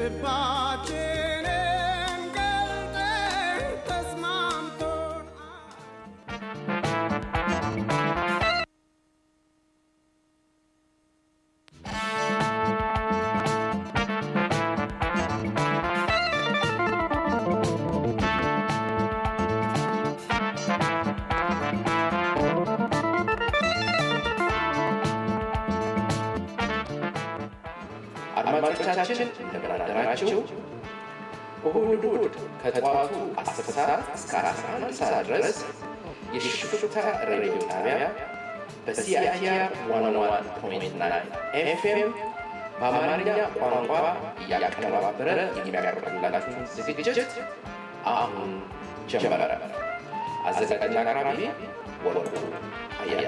ልባችንን ገልጠን ተስማምቶን አድማጮቻችን እንደምን አደራችሁ። እሁድ እሁድ ከጠዋቱ 10 ሰዓት እስከ 11 ሰዓት ድረስ የሽፍታ ሬዲዮ ጣቢያ በሲአይቲአር 101.9 ኤፍኤም በአማርኛ ቋንቋ እያቀነባበረ የሚያቀርብላችሁ ዝግጅት አሁን ጀመረ። አዘጋጅና አቅራቢ ወርቁ አያለ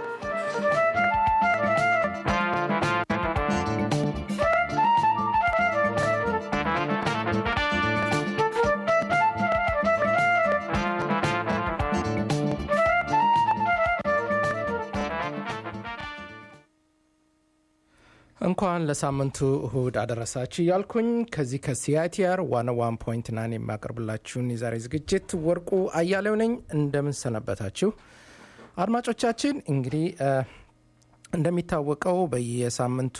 እንኳን ለሳምንቱ እሁድ አደረሳችሁ እያልኩኝ ከዚህ ከሲአይቲአር ዋን ዋን ፖይንት ናን የሚያቀርብላችሁን የዛሬ ዝግጅት ወርቁ አያሌው ነኝ። እንደምን ሰነበታችሁ አድማጮቻችን? እንግዲህ እንደሚታወቀው በየሳምንቱ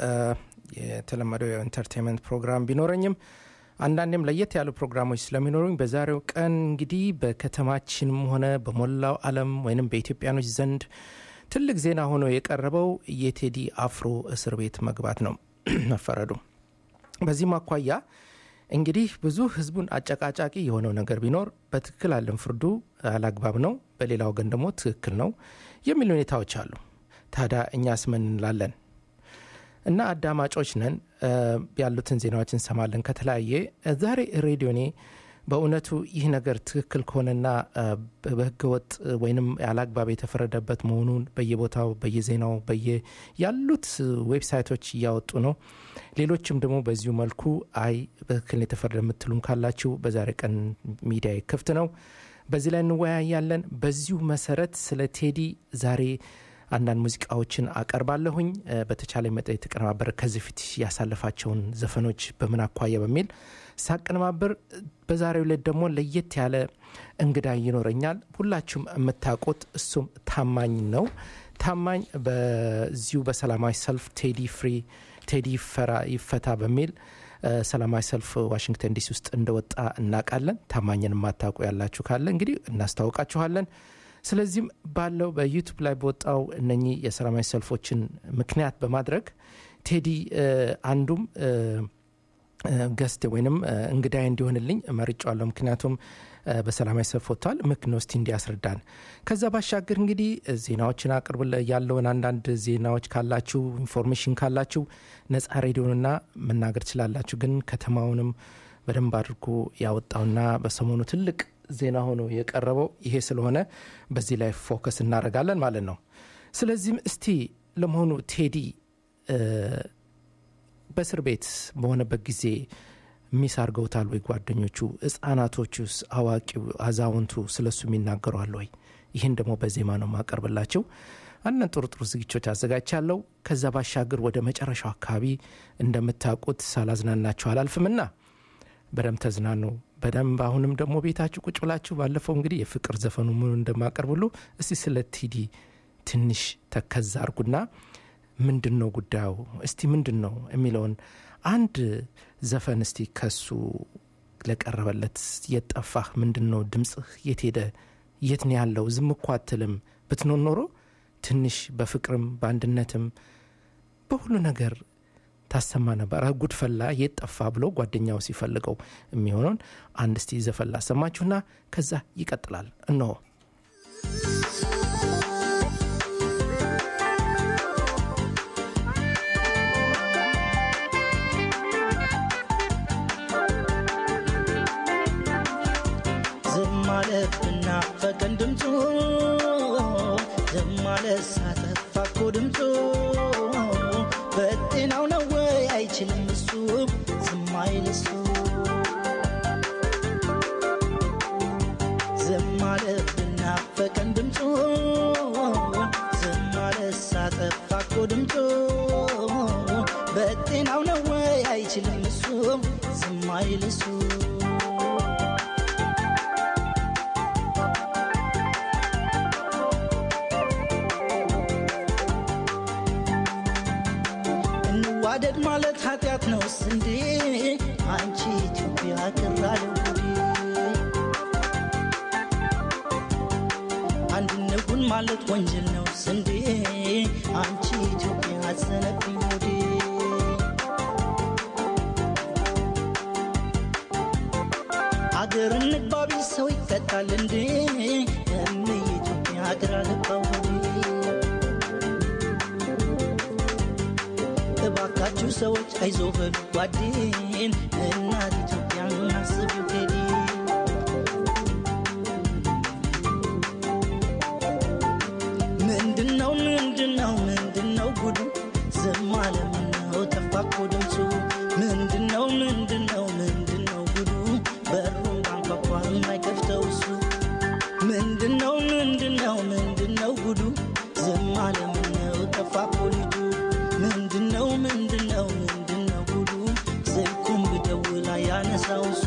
የተለመደው የኢንተርቴንመንት ፕሮግራም ቢኖረኝም አንዳንዴም ለየት ያሉ ፕሮግራሞች ስለሚኖሩኝ በዛሬው ቀን እንግዲህ በከተማችንም ሆነ በሞላው ዓለም ወይንም በኢትዮጵያኖች ዘንድ ትልቅ ዜና ሆኖ የቀረበው የቴዲ አፍሮ እስር ቤት መግባት ነው መፈረዱ። በዚህም አኳያ እንግዲህ ብዙ ህዝቡን አጨቃጫቂ የሆነው ነገር ቢኖር በትክክል አለን ፍርዱ አላግባብ ነው፣ በሌላ ወገን ደግሞ ትክክል ነው የሚል ሁኔታዎች አሉ። ታዲያ እኛስ ምን እንላለን? እና አዳማጮች ነን ያሉትን ዜናዎች እንሰማለን ከተለያየ ዛሬ ሬዲዮኔ በእውነቱ ይህ ነገር ትክክል ከሆነና በህገወጥ ወይንም ያለአግባብ የተፈረደበት መሆኑን በየቦታው በየዜናው በየ ያሉት ዌብሳይቶች እያወጡ ነው። ሌሎችም ደግሞ በዚሁ መልኩ አይ በትክክል የተፈረደ የምትሉም ካላችሁ በዛሬ ቀን ሚዲያ ክፍት ነው። በዚህ ላይ እንወያያለን። በዚሁ መሰረት ስለ ቴዲ ዛሬ አንዳንድ ሙዚቃዎችን አቀርባለሁኝ። በተቻለ መጠን የተቀነባበረ ከዚህ ፊት ያሳለፋቸውን ዘፈኖች በምን አኳያ በሚል ሳቀነባበር በዛሬው ዕለት ደግሞ ለየት ያለ እንግዳ ይኖረኛል። ሁላችሁም የምታውቁት እሱም ታማኝ ነው። ታማኝ በዚሁ በሰላማዊ ሰልፍ ቴዲ ፍሪ ቴዲ ፈራ ይፈታ በሚል ሰላማዊ ሰልፍ ዋሽንግተን ዲሲ ውስጥ እንደወጣ እናውቃለን። ታማኝን የማታውቁ ያላችሁ ካለ እንግዲህ እናስታውቃችኋለን። ስለዚህም ባለው በዩቱብ ላይ በወጣው እነኚህ የሰላማዊ ሰልፎችን ምክንያት በማድረግ ቴዲ አንዱም ገስት ወይንም እንግዳይ እንዲሆንልኝ መርጫዋለሁ። ምክንያቱም በሰላማዊ ሰልፍ ወጥተዋል። ምክንያት እስቲ እንዲያስረዳን። ከዛ ባሻገር እንግዲህ ዜናዎችን አቅርብ ያለውን አንዳንድ ዜናዎች ካላችሁ ኢንፎርሜሽን ካላችሁ ነጻ ሬዲዮንና መናገር ትችላላችሁ። ግን ከተማውንም በደንብ አድርጎ ያወጣውና በሰሞኑ ትልቅ ዜና ሆኖ የቀረበው ይሄ ስለሆነ በዚህ ላይ ፎከስ እናደርጋለን ማለት ነው። ስለዚህም እስቲ ለመሆኑ ቴዲ በእስር ቤት በሆነበት ጊዜ ሚስ አድርገውታል ወይ? ጓደኞቹ፣ ህጻናቶቹስ፣ አዋቂው፣ አዛውንቱ ስለሱ የሚናገሯል ወይ? ይህን ደግሞ በዜማ ነው ማቀርብላቸው። አንዳንድ ጥሩ ጥሩ ዝግጅቶች አዘጋጅቻለሁ። ከዛ ባሻገር ወደ መጨረሻው አካባቢ እንደምታውቁት ሳላዝናናችሁ አላልፍምና በደንብ ተዝናኑ። በደንብ አሁንም ደግሞ ቤታችሁ ቁጭ ብላችሁ ባለፈው እንግዲህ የፍቅር ዘፈኑ ምኑ እንደማቀርብ ሁሉ እስቲ ስለ ቴዲ ትንሽ ተከዛ አርጉና ምንድን ነው ጉዳዩ እስቲ ምንድን ነው የሚለውን አንድ ዘፈን እስቲ ከሱ ለቀረበለት የት ጠፋህ ምንድን ነው ድምፅህ የት ሄደ የት ነው ያለው ዝም እኮ አትልም ብትኖር ኖሮ ትንሽ በፍቅርም በአንድነትም በሁሉ ነገር ታሰማ ነበር ጉድ ፈላ የት ጠፋ ብሎ ጓደኛው ሲፈልገው የሚሆነውን አንድ እስቲ ዘፈን ላሰማችሁና ከዛ ይቀጥላል እነሆ ማለት ብናፈቀን ድምፁ ዝም ማለት ሳጠፋ እኮ ድምፁ በጤናው ነው ወይ አይችልም እሱ ዝም አይል እሱ ዝም ማለት ብናፈቀን ድምፁ ዝም ማለት ሳጠፋ እኮ ድምፁ በጤናው ነው ወይ አይችልም እሱ ዝም አይል እሱ እንዋደድ ማለት ኃጢአት ነውስ እንዴ አንቺ ኢትዮጵያ ቅራለው ጉዴ አንድነቱን ማለት ወንጀል ነው ስንዴ አንቺ ኢትዮጵያ አዘነብኝ ሆዴ አገር እንግባቢ ሰው ይቀጣል እንዴ እም የኢትዮጵያ አገር አለባው ሆዴ እባካችሁ ሰዎች አይዞ በሉ ጓዴን እናት ኢትዮጵያን አስቡ ቴዲ ምንድነው ምንድነው ምንድነው ጉዱ ዝም አለ ምነው ጠፋ እኮ ድምፁ ምንድነው ምንድነው ምንድነው ጉዱ በሩን ባንኳኳ የማይከፍተው እሱ ምንድነው ምንድነው ምንድነው ጉዱ ዝም አለ ምነው ጠፋ እኮ ልጁ ምንድነው ምንድነው ምንድነው ጉዱ ስልኩን ብደውል አያነሳው እሱ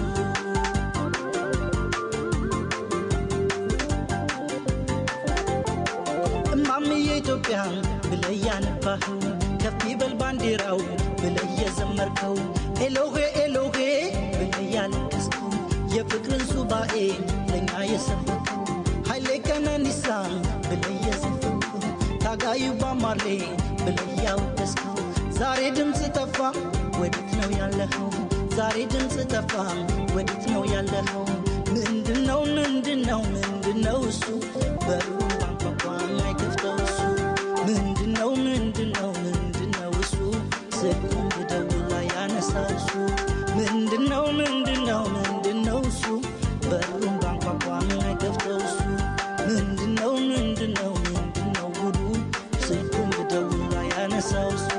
እማምዬ ኢትዮጵያ ብለህ ያነባኸው ከፍ ይበል ባንዲራው ብለህ የዘመርከው ኤሎሄ ኤሎሄ ብለህ ያለቀስከው የፍቅርን ሱባኤ ለእኛ የሰበከው ኃይሌ ቀነኒሳ ብለህ የዘፈንከው ታጋዩ ባማሌ ብለህ ያወደስከው ዛሬ ድምፅ ጠፋ ወዴት ነው ያለኸው ዛሬ ድምፅ ጠፋ ወዴት ነው ያለኸው ምንድነው ምንድነው ምንድነው እሱ በሩን ባንኳኳ የማይከፍተው እሱ ምንድነው ምንድነው ምንድነው እሱ ስልኩን ብደውል ያነሳው እሱ ምንድነው ምንድነው ምንድነው እሱ በሩን ባንኳኳ የማይከፍተው እሱ ምንድነው ምንድነው ምንድነው ጉዱ ስልኩን ብደውል ያነሳው እሱ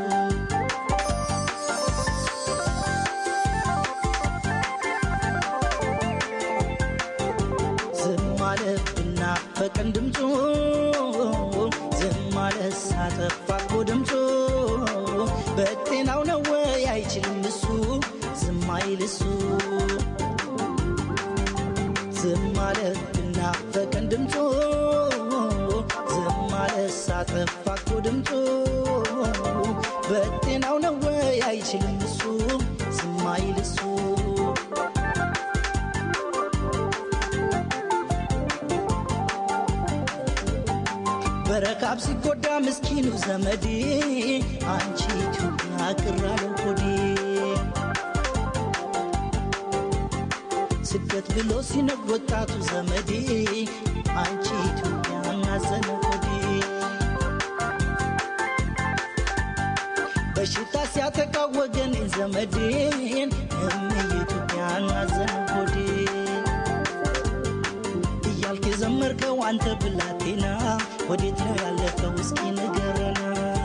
ዝም አለ ብናፈቀን ድምፁ ዝም አለ ሳጠፋ እኮ ድምፁ በጤናው ነው ወይ አይችልም እሱ ዝም አይል እሱ ዝም አለ ብናፈቀን ድምፁ ዝም አለ ሳጠፋ እኮ ድምፁ በጤናው ነው ወይ አይችልም እሱ ዝም አይል እሱ በረካብ ሲጎዳ ምስኪኑ ዘመዴ አንቺ ኢትዮጵያ ቅራለው ሆዴ ስደት ብሎ ሲነግ ወጣቱ ዘመዴ አንቺ ኢትዮጵያ እናዘነ ሆዴ በሽታ ሲያጠቃ ወገኔን ዘመዴን እም የኢትዮጵያ እናዘነ ሆዴ እያልክ የዘመርከው አንተ ብላቴና ወዴት ነው ያለፈው እስኪ ንገረና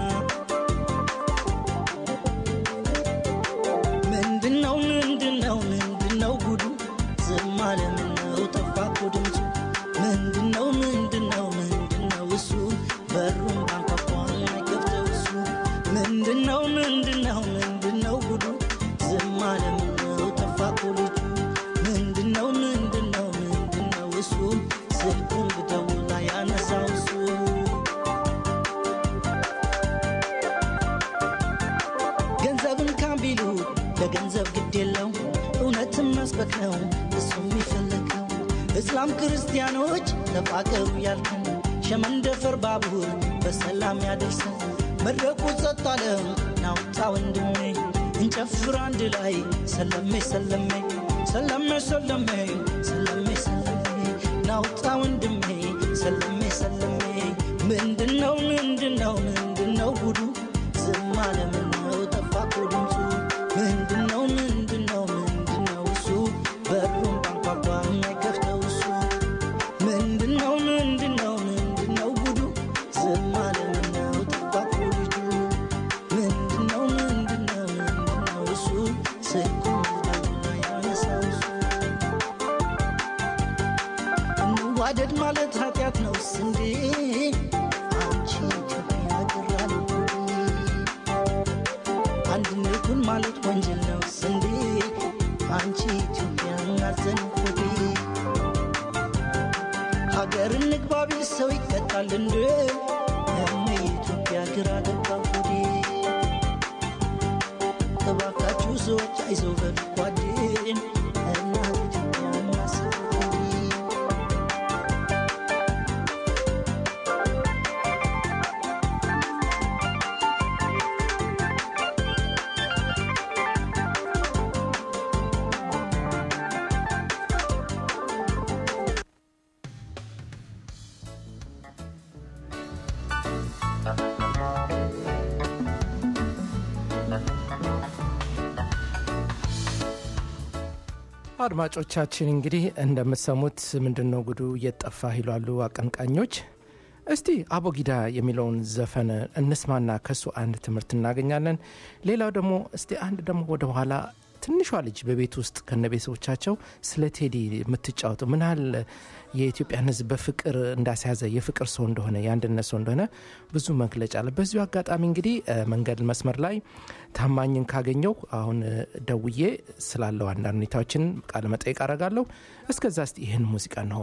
ምንድነው ምንድነው ምንድነው ጉዱ ዝም አለ ምነው ጠፋ እኮ ድምፁ ምንድነው ምንድነው ምንድነው እሱ በሩን ባንኳኳ የማይከፍተው እሱ ምንድነው ምንድነው ምንድነው ጉዱ ዝም አለ ምነው ጠፋ እኮ ልጁ ምንድነው ምንድነው ምንድነው እሱ ስልኩን ብደውል ያነሳው እሱ ገንዘብን ካምቢሉ ለገንዘብ ግድ የለው እውነትን መስበክ ነው እሱ የሚፈለገው እስላም ክርስቲያኖች ተፋቀሩ ያልከን ሸመንደፈር ባቡር በሰላም ያደርሰን መድረኩ ጸጥ አለ ናውጣ ወንድሜ እንጨፍር አንድ ላይ ሰለሜ ሰለሜ ሰለሜ ሰለሜ ሰለሜ ሰለሜ ናውጣ ወንድሜ ሰለሜ ሰለሜ ምንድነው ምንድነው ምንድነው ጉዱ ዝም አለ ምነው ጠፋ እኮ ድምፁ ምንድነው ምንድነው ምንድነው እሱ በሩን ባንኳኳ የማይከፍተው እሱ ምንድነው ምንድነው ምንድነው ጉዱ ዝም አለ ምነው ጠፋ እኮ ልጁ ምንድነው ምንድነው ምንድነው እሱ ስልኩን ብደውል ያነሳው እሱ እንዋደድ ማለት ኃጢአት ነው ስንዴ አንቺ ኢትዮጵያ ቅራል አንድነቱን ማለት ወንጀል ነው ስንዴ አንቺ ኢትዮጵያ አዘን ሆዴ ሀገር እንግባ ቢል ሰው ይቀጣል እንዴ እመ ኢትዮጵያ ግራ ገባ ሆዴ እባካችሁ ሰዎች አይዞህ በሉ ጓዴን እናት ኢትዮጵያ እናስብ ሆዴ አድማጮቻችን እንግዲህ እንደምትሰሙት ምንድን ነው ጉዱ እየጠፋ ይሏሉ አቀንቃኞች። እስቲ አቦጊዳ የሚለውን ዘፈን እንስማና ከሱ አንድ ትምህርት እናገኛለን። ሌላው ደግሞ እስቲ አንድ ደግሞ ወደ ኋላ ትንሿ ልጅ በቤት ውስጥ ከነ ቤተሰቦቻቸው ስለ ቴዲ የምትጫወተው ምን ያህል የኢትዮጵያን ሕዝብ በፍቅር እንዳስያዘ የፍቅር ሰው እንደሆነ የአንድነት ሰው እንደሆነ ብዙ መግለጫ አለ። በዚሁ አጋጣሚ እንግዲህ እ፣ መንገድ መስመር ላይ ታማኝን ካገኘው አሁን እ፣ ደውዬ ስላለው አንዳንድ ሁኔታዎችን ቃለ መጠይቅ አደርጋለሁ። እስከዛ እስቲ ይህን ሙዚቃ ነው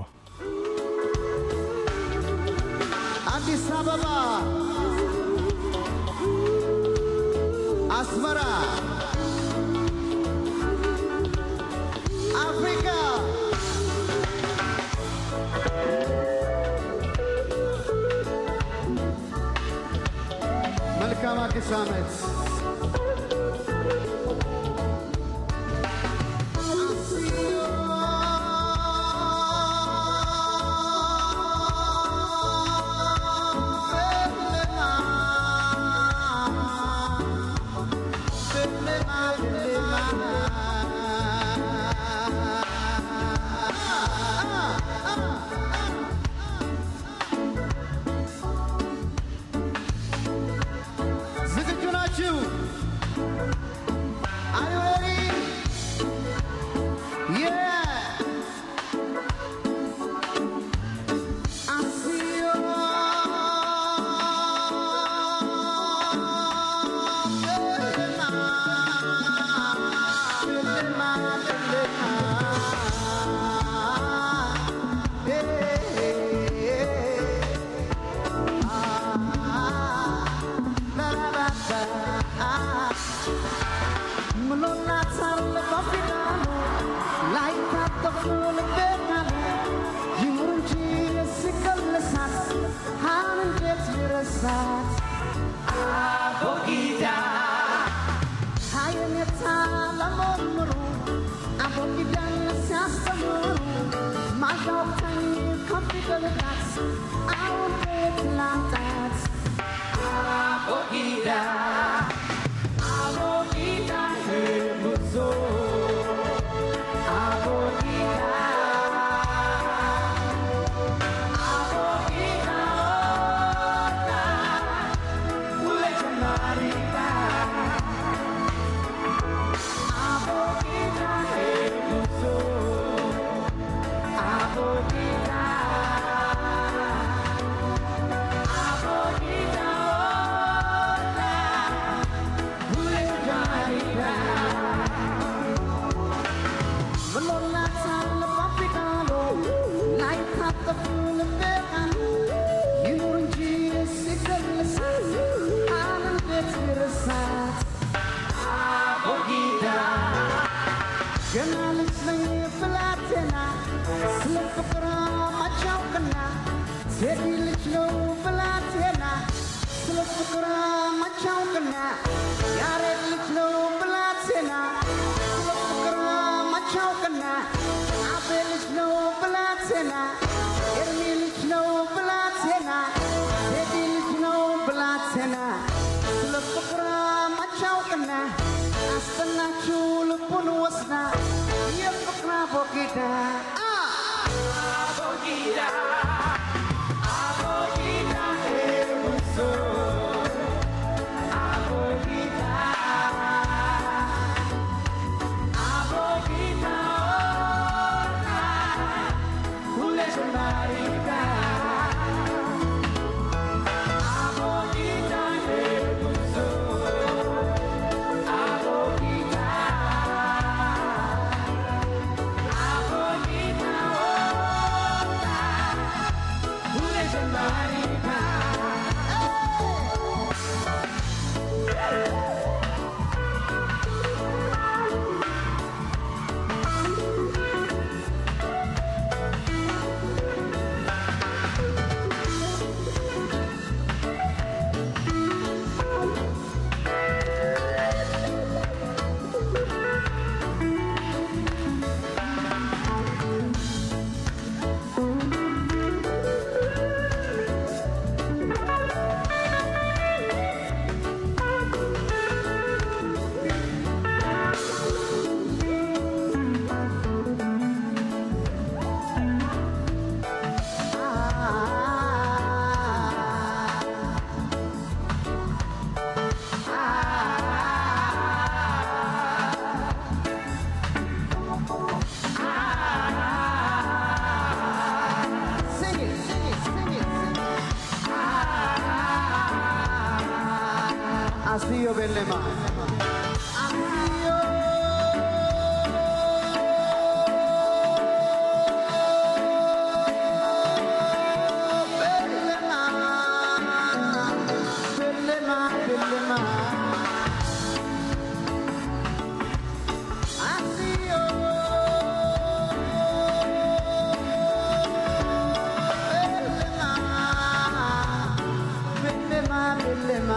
አዲስ አበባ፣ አስመራ፣ አፍሪካ መልካም አዲስ ዓመት። ዝግጁ ናችሁ? Are you ready? Yeah! I see you. ገና ልጅ ነኝ ብላቴና ስለ ፍቅር ማቻውቅና ቴዲ ልጅ ነው ብላቴና ስለ ፍቅር ማቻውቅና ያሬድ ልጅ ነው ብላቴና ስለ ፍቅር ማቻውቅና አቤ ልጅ ነው ብላቴና ኤርሚ ልጅ ነው ብላቴና ቴዲ ልጅ ነው ብላቴና ስለ ፍቅር ማቻውቅና አስጠናችሁ ልቡን ወስዳ የፍቅር አቦጊዳ Belema. Asio. Belema, Belema, Belema. Asio. Belema, Belema,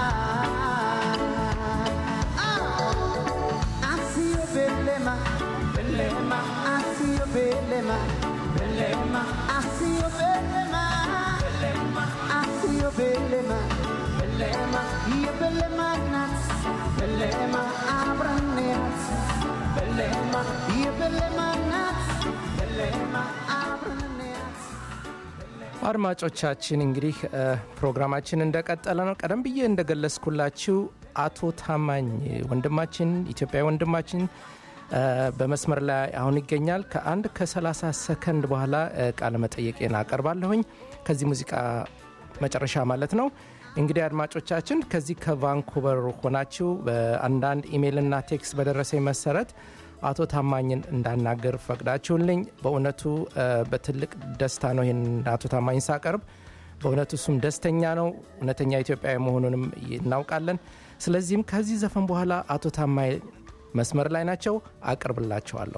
Ah, Asio Belema, Belema, Asio Belema, Belema, Asio Belema, Belema, Asio Belema, Belema, Ia Belema Nats, Belema, Abraneats, Belema, Ia Belema Nats, Belema, Abraneats. አድማጮቻችን እንግዲህ እ፣ ፕሮግራማችን እንደቀጠለ ነው። ቀደም ብዬ እንደገለጽኩላችሁ አቶ ታማኝ ወንድማችን ኢትዮጵያዊ ወንድማችን እ፣ በመስመር ላይ አሁን ይገኛል። ከአንድ ከ30 ሰከንድ በኋላ እ፣ ቃለ መጠየቄን አቀርባለሁኝ ከዚህ ሙዚቃ መጨረሻ ማለት ነው። እንግዲህ አድማጮቻችን ከዚህ ከቫንኩቨር ሆናችሁ በአንዳንድ ኢሜይልና ቴክስት በደረሰኝ መሰረት አቶ ታማኝን እንዳናገር ፈቅዳችሁልኝ በእውነቱ እ፣ በትልቅ ደስታ ነው ይህን አቶ ታማኝ ሳቀርብ። በእውነቱ እሱም ደስተኛ ነው፣ እውነተኛ ኢትዮጵያዊ መሆኑንም እናውቃለን። ስለዚህም ከዚህ ዘፈን በኋላ አቶ ታማኝ መስመር ላይ ናቸው፣ አቅርብላቸዋለሁ።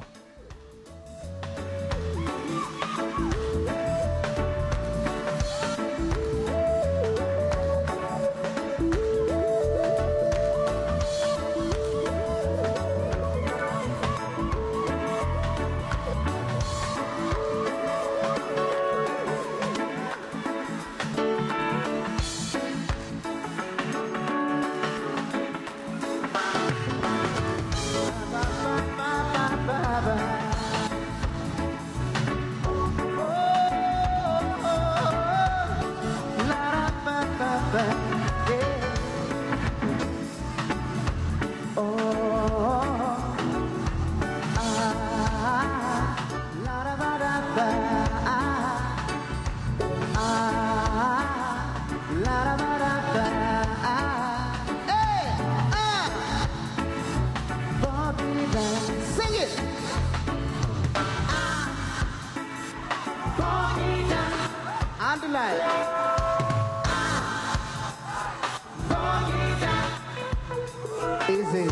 Sing it! አንድ ላይ Easy.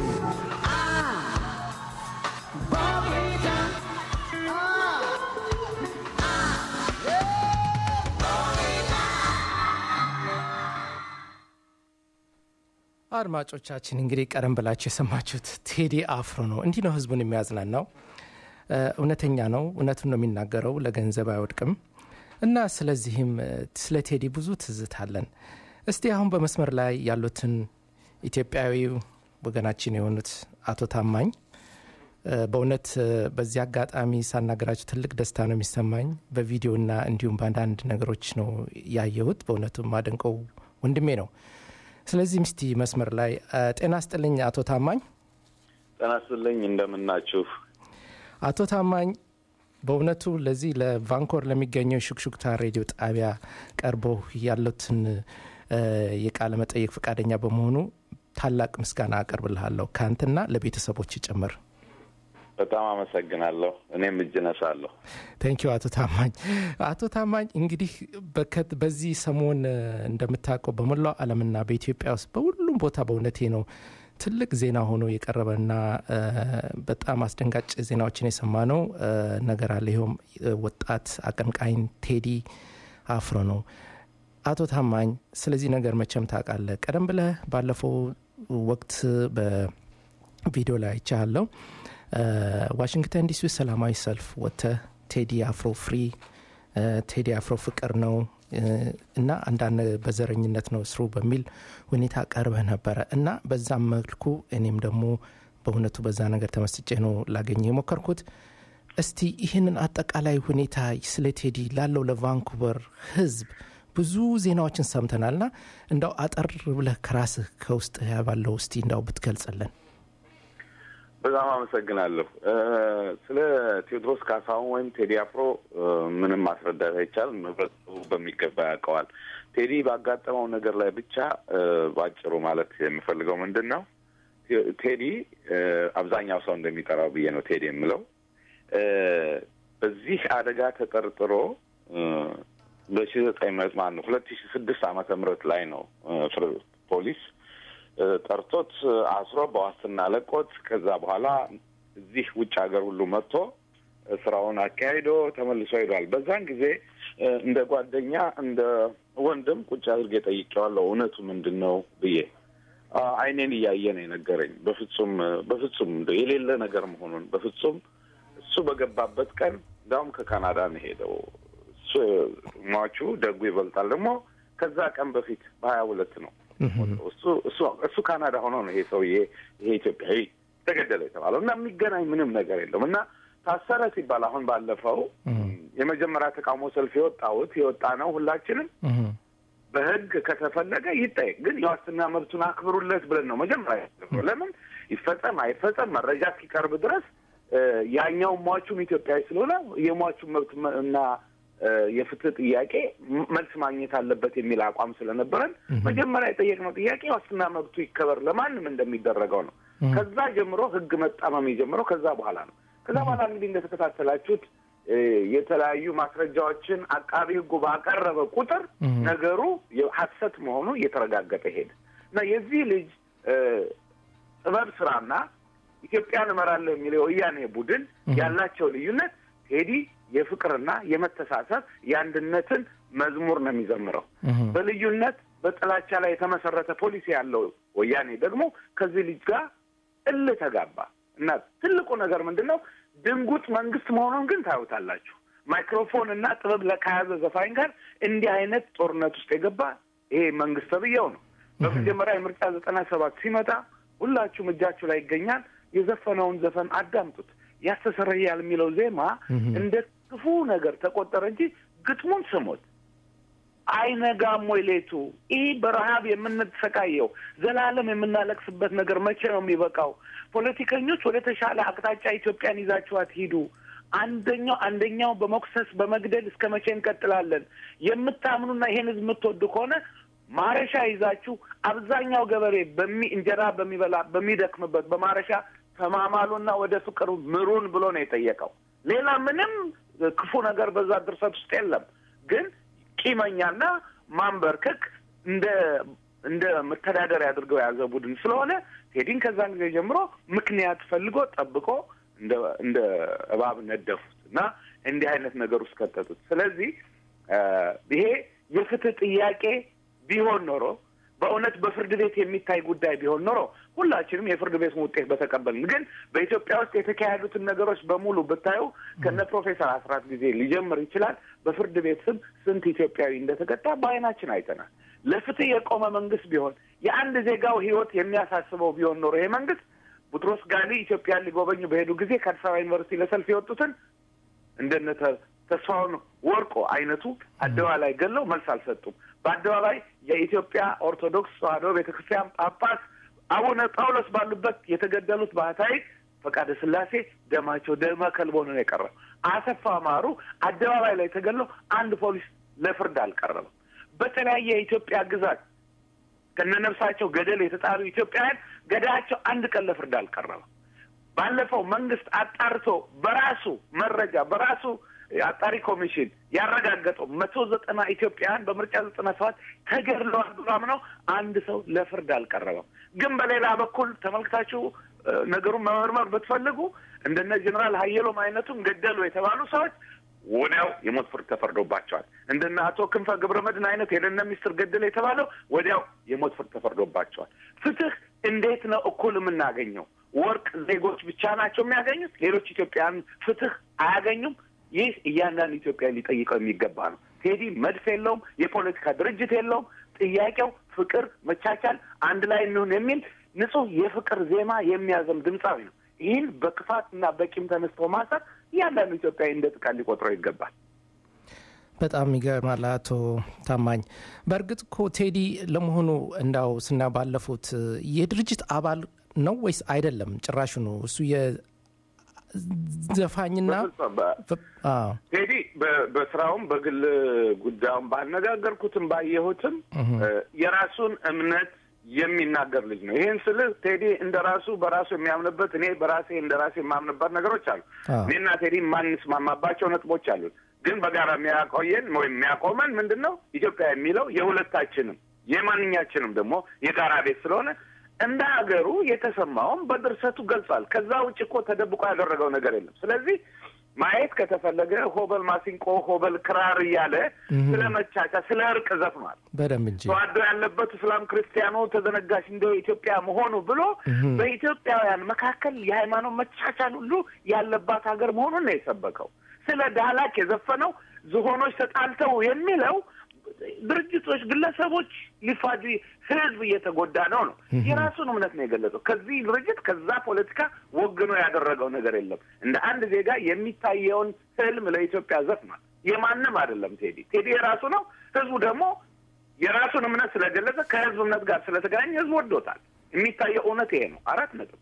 አድማጮቻችን እንግዲህ ቀደም ብላችሁ የሰማችሁት ቴዲ አፍሮ ነው። እንዲህ ነው ህዝቡን የሚያዝናናው። እ፣ እውነተኛ ነው፣ እውነቱን ነው የሚናገረው፣ ለገንዘብ አይወድቅም እና ስለዚህም እ፣ ስለ ቴዲ ብዙ ትዝታለን። እስቲ አሁን በመስመር ላይ ያሉትን ኢትዮጵያዊ ወገናችን የሆኑት አቶ ታማኝ እ፣ በእውነት እ፣ በዚህ አጋጣሚ ሳናገራቸው ትልቅ ደስታ ነው የሚሰማኝ። በቪዲዮና እንዲሁም በአንዳንድ ነገሮች ነው ያየሁት። በእውነቱ ማደንቀው ወንድሜ ነው። ስለዚህ ምስቲ መስመር ላይ እ፣ ጤና ስጥልኝ አቶ ታማኝ። ጤና ይስጥልኝ እንደምናችሁ። አቶ ታማኝ በእውነቱ ለዚህ ለቫንኮር ለሚገኘው ሹክሹክታ ሬዲዮ ጣቢያ ቀርቦ ያሉትን እ፣ የቃለ መጠየቅ ፈቃደኛ በመሆኑ ታላቅ ምስጋና አቀርብልሃለሁ ከአንተና ለቤተሰቦች ጭምር። በጣም አመሰግናለሁ። እኔም እጅ ነሳለሁ። ቴንኪዩ አቶ ታማኝ። አቶ ታማኝ እንግዲህ በከት በዚህ ሰሞን እ፣ እንደምታውቀው በመላው ዓለምና በኢትዮጵያ ውስጥ በሁሉም ቦታ በእውነቴ ነው ትልቅ ዜና ሆኖ የቀረበና እ፣ በጣም አስደንጋጭ ዜናዎችን የሰማ ነው እ፣ ነገር አለ። ይኸውም እ፣ ወጣት አቀንቃኝ ቴዲ አፍሮ ነው። አቶ ታማኝ ስለዚህ ነገር መቼም ታውቃለህ። ቀደም ብለህ ባለፈው ወቅት በቪዲዮ ላይ አይቻለሁ። ዋሽንግተን ዲሲ ውስጥ ሰላማዊ ሰልፍ ወጥተህ ቴዲ አፍሮ ፍሪ እ፣ ቴዲ አፍሮ ፍቅር ነው እ፣ እና አንዳንድ በዘረኝነት ነው ስሩ በሚል ሁኔታ ቀርበህ ነበረ እና በዛም መልኩ እኔም ደግሞ በእውነቱ በዛ ነገር ተመስጬ ነው ላገኘ የሞከርኩት። እስቲ ይህንን አጠቃላይ ሁኔታ ስለ ቴዲ ላለው ለቫንኩቨር ሕዝብ ብዙ ዜናዎችን ሰምተናልና እንዳው አጠር ብለህ ከራስህ ከውስጥ ባለው እስቲ እንዳው ብትገልጽልን። በጣም አመሰግናለሁ። እ፣ ስለ ቴዎድሮስ ካሳሁን ወይም ቴዲ አፍሮ እ፣ ምንም ማስረዳት አይቻልም። ህብረተሰቡ በሚገባ ያውቀዋል። ቴዲ ባጋጠመው ነገር ላይ ብቻ እ፣ ባጭሩ ማለት የምፈልገው ምንድን ነው ቴ- ቴዲ እ፣ አብዛኛው ሰው እንደሚጠራው ብዬ ነው ቴዲ የምለው እ፣ በዚህ አደጋ ተጠርጥሮ በሺ ዘጠኝ መቶ ማን ነው ሁለት ሺ ስድስት ዓመተ ምህረት ላይ ነው እ፣ ፍር- ፖሊስ እ፣ ጠርቶት እ፣ አስሮ በዋስትና ለቆት ከዛ በኋላ እዚህ ውጭ ሀገር ሁሉ መጥቶ እ፣ ስራውን አካሂዶ ተመልሶ ሄዷል። በዛን ጊዜ እ፣ እንደ ጓደኛ እንደ ወንድም ቁጭ አድርጌ ጠይቄዋለሁ። እውነቱ ምንድን ነው ብዬ አ፣ አይኔን እያየ ነው የነገረኝ። በፍጹም እ፣ በፍጹም እንደው የሌለ ነገር መሆኑን በፍጹም እሱ በገባበት ቀን እንዲያውም ከካናዳ ነው ሄደው እሱ ሟቹ ደጉ ይበልጣል ደግሞ ከዛ ቀን በፊት በሀያ ሁለት ነው እሱ እሱ እሱ ካናዳ ሆኖ ነው ይሄ ሰውዬ ይሄ ኢትዮጵያዊ ተገደለ የተባለው እና የሚገናኝ ምንም ነገር የለም እና ታሰረ ሲባል አሁን ባለፈው የመጀመሪያ ተቃውሞ ሰልፍ የወጣሁት የወጣ ነው ሁላችንም በህግ ከተፈለገ ይጠየቅ፣ ግን የዋስትና መብቱን አክብሩለት ብለን ነው መጀመሪያ ያደረግነው። ለምን ይፈጸም አይፈጸም መረጃ እስኪቀርብ ድረስ እ፣ ያኛው ሟቹም ኢትዮጵያዊ ስለሆነ የሟቹን መብት መ- እና እ፣ የፍትህ ጥያቄ ም- መልስ ማግኘት አለበት የሚል አቋም ስለነበረን መጀመሪያ የጠየቅነው ጥያቄ ዋስትና መብቱ ይከበር ለማንም እንደሚደረገው ነው። ከዛ ጀምሮ ህግ መጣመም የጀምረው ከዛ በኋላ ነው። ከዛ በኋላ እንግዲህ እንደተከታተላችሁት እ፣ የተለያዩ ማስረጃዎችን አቃቢ ህጉ ባቀረበ ቁጥር ነገሩ ሀሰት መሆኑ እየተረጋገጠ ሄደ እና የዚህ ልጅ እ፣ ጥበብ ስራና ኢትዮጵያን እመራለሁ የሚለው የወያኔ ቡድን ያላቸው ልዩነት ቴዲ የፍቅርና የመተሳሰብ የአንድነትን መዝሙር ነው የሚዘምረው። በልዩነት በጥላቻ ላይ የተመሰረተ ፖሊሲ ያለው ወያኔ ደግሞ ከዚህ ልጅ ጋር እልህ ተጋባ እና ትልቁ ነገር ምንድን ነው? ድንጉጥ መንግስት መሆኑን ግን ታዩታላችሁ። ማይክሮፎን እና ጥበብ ከያዘ ዘፋኝ ጋር እንዲህ አይነት ጦርነት ውስጥ የገባ ይሄ መንግስት ተብዬው ነው። በመጀመሪያ የምርጫ ዘጠና ሰባት ሲመጣ ሁላችሁም እጃችሁ ላይ ይገኛል። የዘፈነውን ዘፈን አዳምጡት። ያስተሰረያል የሚለው ዜማ እንደ ክፉ ነገር ተቆጠረ እንጂ ግጥሙን ስሙት። አይነጋም ወይ ሌቱ? ይህ በረሀብ የምንሰቃየው ዘላለም የምናለቅስበት ነገር መቼ ነው የሚበቃው? ፖለቲከኞች ወደ ተሻለ አቅጣጫ ኢትዮጵያን ይዛችኋት ሂዱ። አንደኛው አንደኛው በመኩሰስ በመግደል እስከ መቼ እንቀጥላለን? የምታምኑና ይሄን ህዝብ የምትወዱ ከሆነ ማረሻ ይዛችሁ አብዛኛው ገበሬ በሚ እንጀራ በሚበላ በሚደክምበት በማረሻ ተማማሉና ወደ ፍቅር ምሩን ብሎ ነው የጠየቀው። ሌላ ምንም ክፉ ነገር በዛ ድርሰት ውስጥ የለም። ግን ቂመኛና ማንበርከክ እንደ እንደ መተዳደሪያ አድርገው የያዘ ቡድን ስለሆነ ቴዲን ከዛን ጊዜ ጀምሮ ምክንያት ፈልጎ ጠብቆ እንደ እንደ እባብ ነደፉት እና እንዲህ አይነት ነገር ውስጥ ከተቱት። ስለዚህ ይሄ የፍትህ ጥያቄ ቢሆን ኖሮ በእውነት በፍርድ ቤት የሚታይ ጉዳይ ቢሆን ኖሮ ሁላችንም የፍርድ ቤቱን ውጤት በተቀበልን። ግን በኢትዮጵያ ውስጥ የተካሄዱትን ነገሮች በሙሉ ብታዩ ከነ ፕሮፌሰር አስራት ጊዜ ሊጀምር ይችላል። በፍርድ ቤት ስም ስንት ኢትዮጵያዊ እንደተቀጣ በዓይናችን አይተናል። ለፍትህ የቆመ መንግስት ቢሆን የአንድ ዜጋው ሕይወት የሚያሳስበው ቢሆን ኖሮ ይሄ መንግስት ቡጥሮስ ጋሊ ኢትዮጵያን ሊጎበኙ በሄዱ ጊዜ ከአዲስ አበባ ዩኒቨርሲቲ ለሰልፍ የወጡትን እንደነ ተስፋውን ወርቆ አይነቱ አደባባይ ላይ ገለው መልስ አልሰጡም። በአደባባይ የኢትዮጵያ ኦርቶዶክስ ተዋሕዶ ቤተክርስቲያን ጳጳስ አቡነ ጳውሎስ ባሉበት የተገደሉት ባህታዊ ፈቃደ ስላሴ ደማቸው ደመ ከልብ ሆኖ ነው የቀረው። አሰፋ ማሩ አደባባይ ላይ ተገለው አንድ ፖሊስ ለፍርድ አልቀረበም። በተለያየ የኢትዮጵያ ግዛት ከነነፍሳቸው ገደል የተጣሉ ኢትዮጵያውያን ገዳያቸው አንድ ቀን ለፍርድ አልቀረበም። ባለፈው መንግስት አጣርቶ በራሱ መረጃ በራሱ አጣሪ ኮሚሽን ያረጋገጠው መቶ ዘጠና ኢትዮጵያውያን በምርጫ ዘጠና ሰባት ተገድለዋል ብሎ አምነው አንድ ሰው ለፍርድ አልቀረበም። ግን በሌላ በኩል ተመልክታችሁ ነገሩን መመርመር ብትፈልጉ እንደነ ጀኔራል ሀየሎም አይነቱም ገደሉ የተባሉ ሰዎች ወዲያው የሞት ፍርድ ተፈርዶባቸዋል። እንደነ አቶ ክንፈ ገብረ መድህን አይነት የደህንነት ሚኒስትር ገደለ የተባለው ወዲያው የሞት ፍርድ ተፈርዶባቸዋል። ፍትህ እንዴት ነው እኩል የምናገኘው? ወርቅ ዜጎች ብቻ ናቸው የሚያገኙት? ሌሎች ኢትዮጵያውያን ፍትህ አያገኙም? ይህ እያንዳንዱ ኢትዮጵያ ሊጠይቀው የሚገባ ነው። ቴዲ መድፍ የለውም፣ የፖለቲካ ድርጅት የለውም። ጥያቄው ፍቅር፣ መቻቻል፣ አንድ ላይ እንሁን የሚል ንጹህ የፍቅር ዜማ የሚያዘም ድምፃዊ ነው። ይህን በክፋት እና በቂም ተነስቶ ማሰር እያንዳንዱ ኢትዮጵያዊ እንደ ጥቃት ሊቆጥረው ይገባል። በጣም ይገርማል አቶ ታማኝ። በእርግጥ እኮ ቴዲ ለመሆኑ እንዳው ስና ባለፉት የድርጅት አባል ነው ወይስ አይደለም? ጭራሹ ነው እሱ ዘፋኝና በፍጹም በ- አዎ፣ ቴዲ በ- በስራውም በግል ጉዳዩም ባነጋገርኩትም ባየሁትም እ፣ የራሱን እምነት የሚናገር ልጅ ነው። ይህን ስልህ ቴዲ እንደ ራሱ በራሱ የሚያምንበት እኔ በራሴ እንደ ራሴ የማምንበት ነገሮች አሉ። አዎ። እኔና ቴዲ የማንስማማባቸው ነጥቦች አሉ። ግን በጋራ የሚያቆየን ወይም የሚያቆመን ምንድን ነው? ኢትዮጵያ የሚለው የሁለታችንም የማንኛችንም ደግሞ የጋራ ቤት ስለሆነ እንደ ሀገሩ የተሰማውም በድርሰቱ ገልጿል። ከዛ ውጭ እኮ ተደብቆ ያደረገው ነገር የለም። ስለዚህ ማየት ከተፈለገ ሆበል ማሲንቆ፣ ሆበል ክራር እያለ ስለ መቻቻ፣ ስለ እርቅ ዘፍኗል። በደንብ እንጂ ተዋዶ ያለበት እስላም ክርስቲያኑ ተዘነጋሽ እንደ ኢትዮጵያ መሆኑ ብሎ በኢትዮጵያውያን መካከል የሃይማኖት መቻቻል ሁሉ ያለባት ሀገር መሆኑን ነው የሰበከው። ስለ ዳህላክ የዘፈነው ዝሆኖች ተጣልተው የሚለው ድርጅቶች፣ ግለሰቦች ሊፋጁ ህዝብ እየተጎዳ ነው ነው የራሱን እምነት ነው የገለጸው። ከዚህ ድርጅት ከዛ ፖለቲካ ወግኖ ያደረገው ነገር የለም። እንደ አንድ ዜጋ የሚታየውን ህልም ለኢትዮጵያ ዘፍኗል። የማንም አይደለም ቴዲ ቴዲ የራሱ ነው። ህዝቡ ደግሞ የራሱን እምነት ስለገለጸ ከህዝብ እምነት ጋር ስለተገናኘ ህዝብ ወዶታል። የሚታየው እውነት ይሄ ነው። አራት ነጥብ።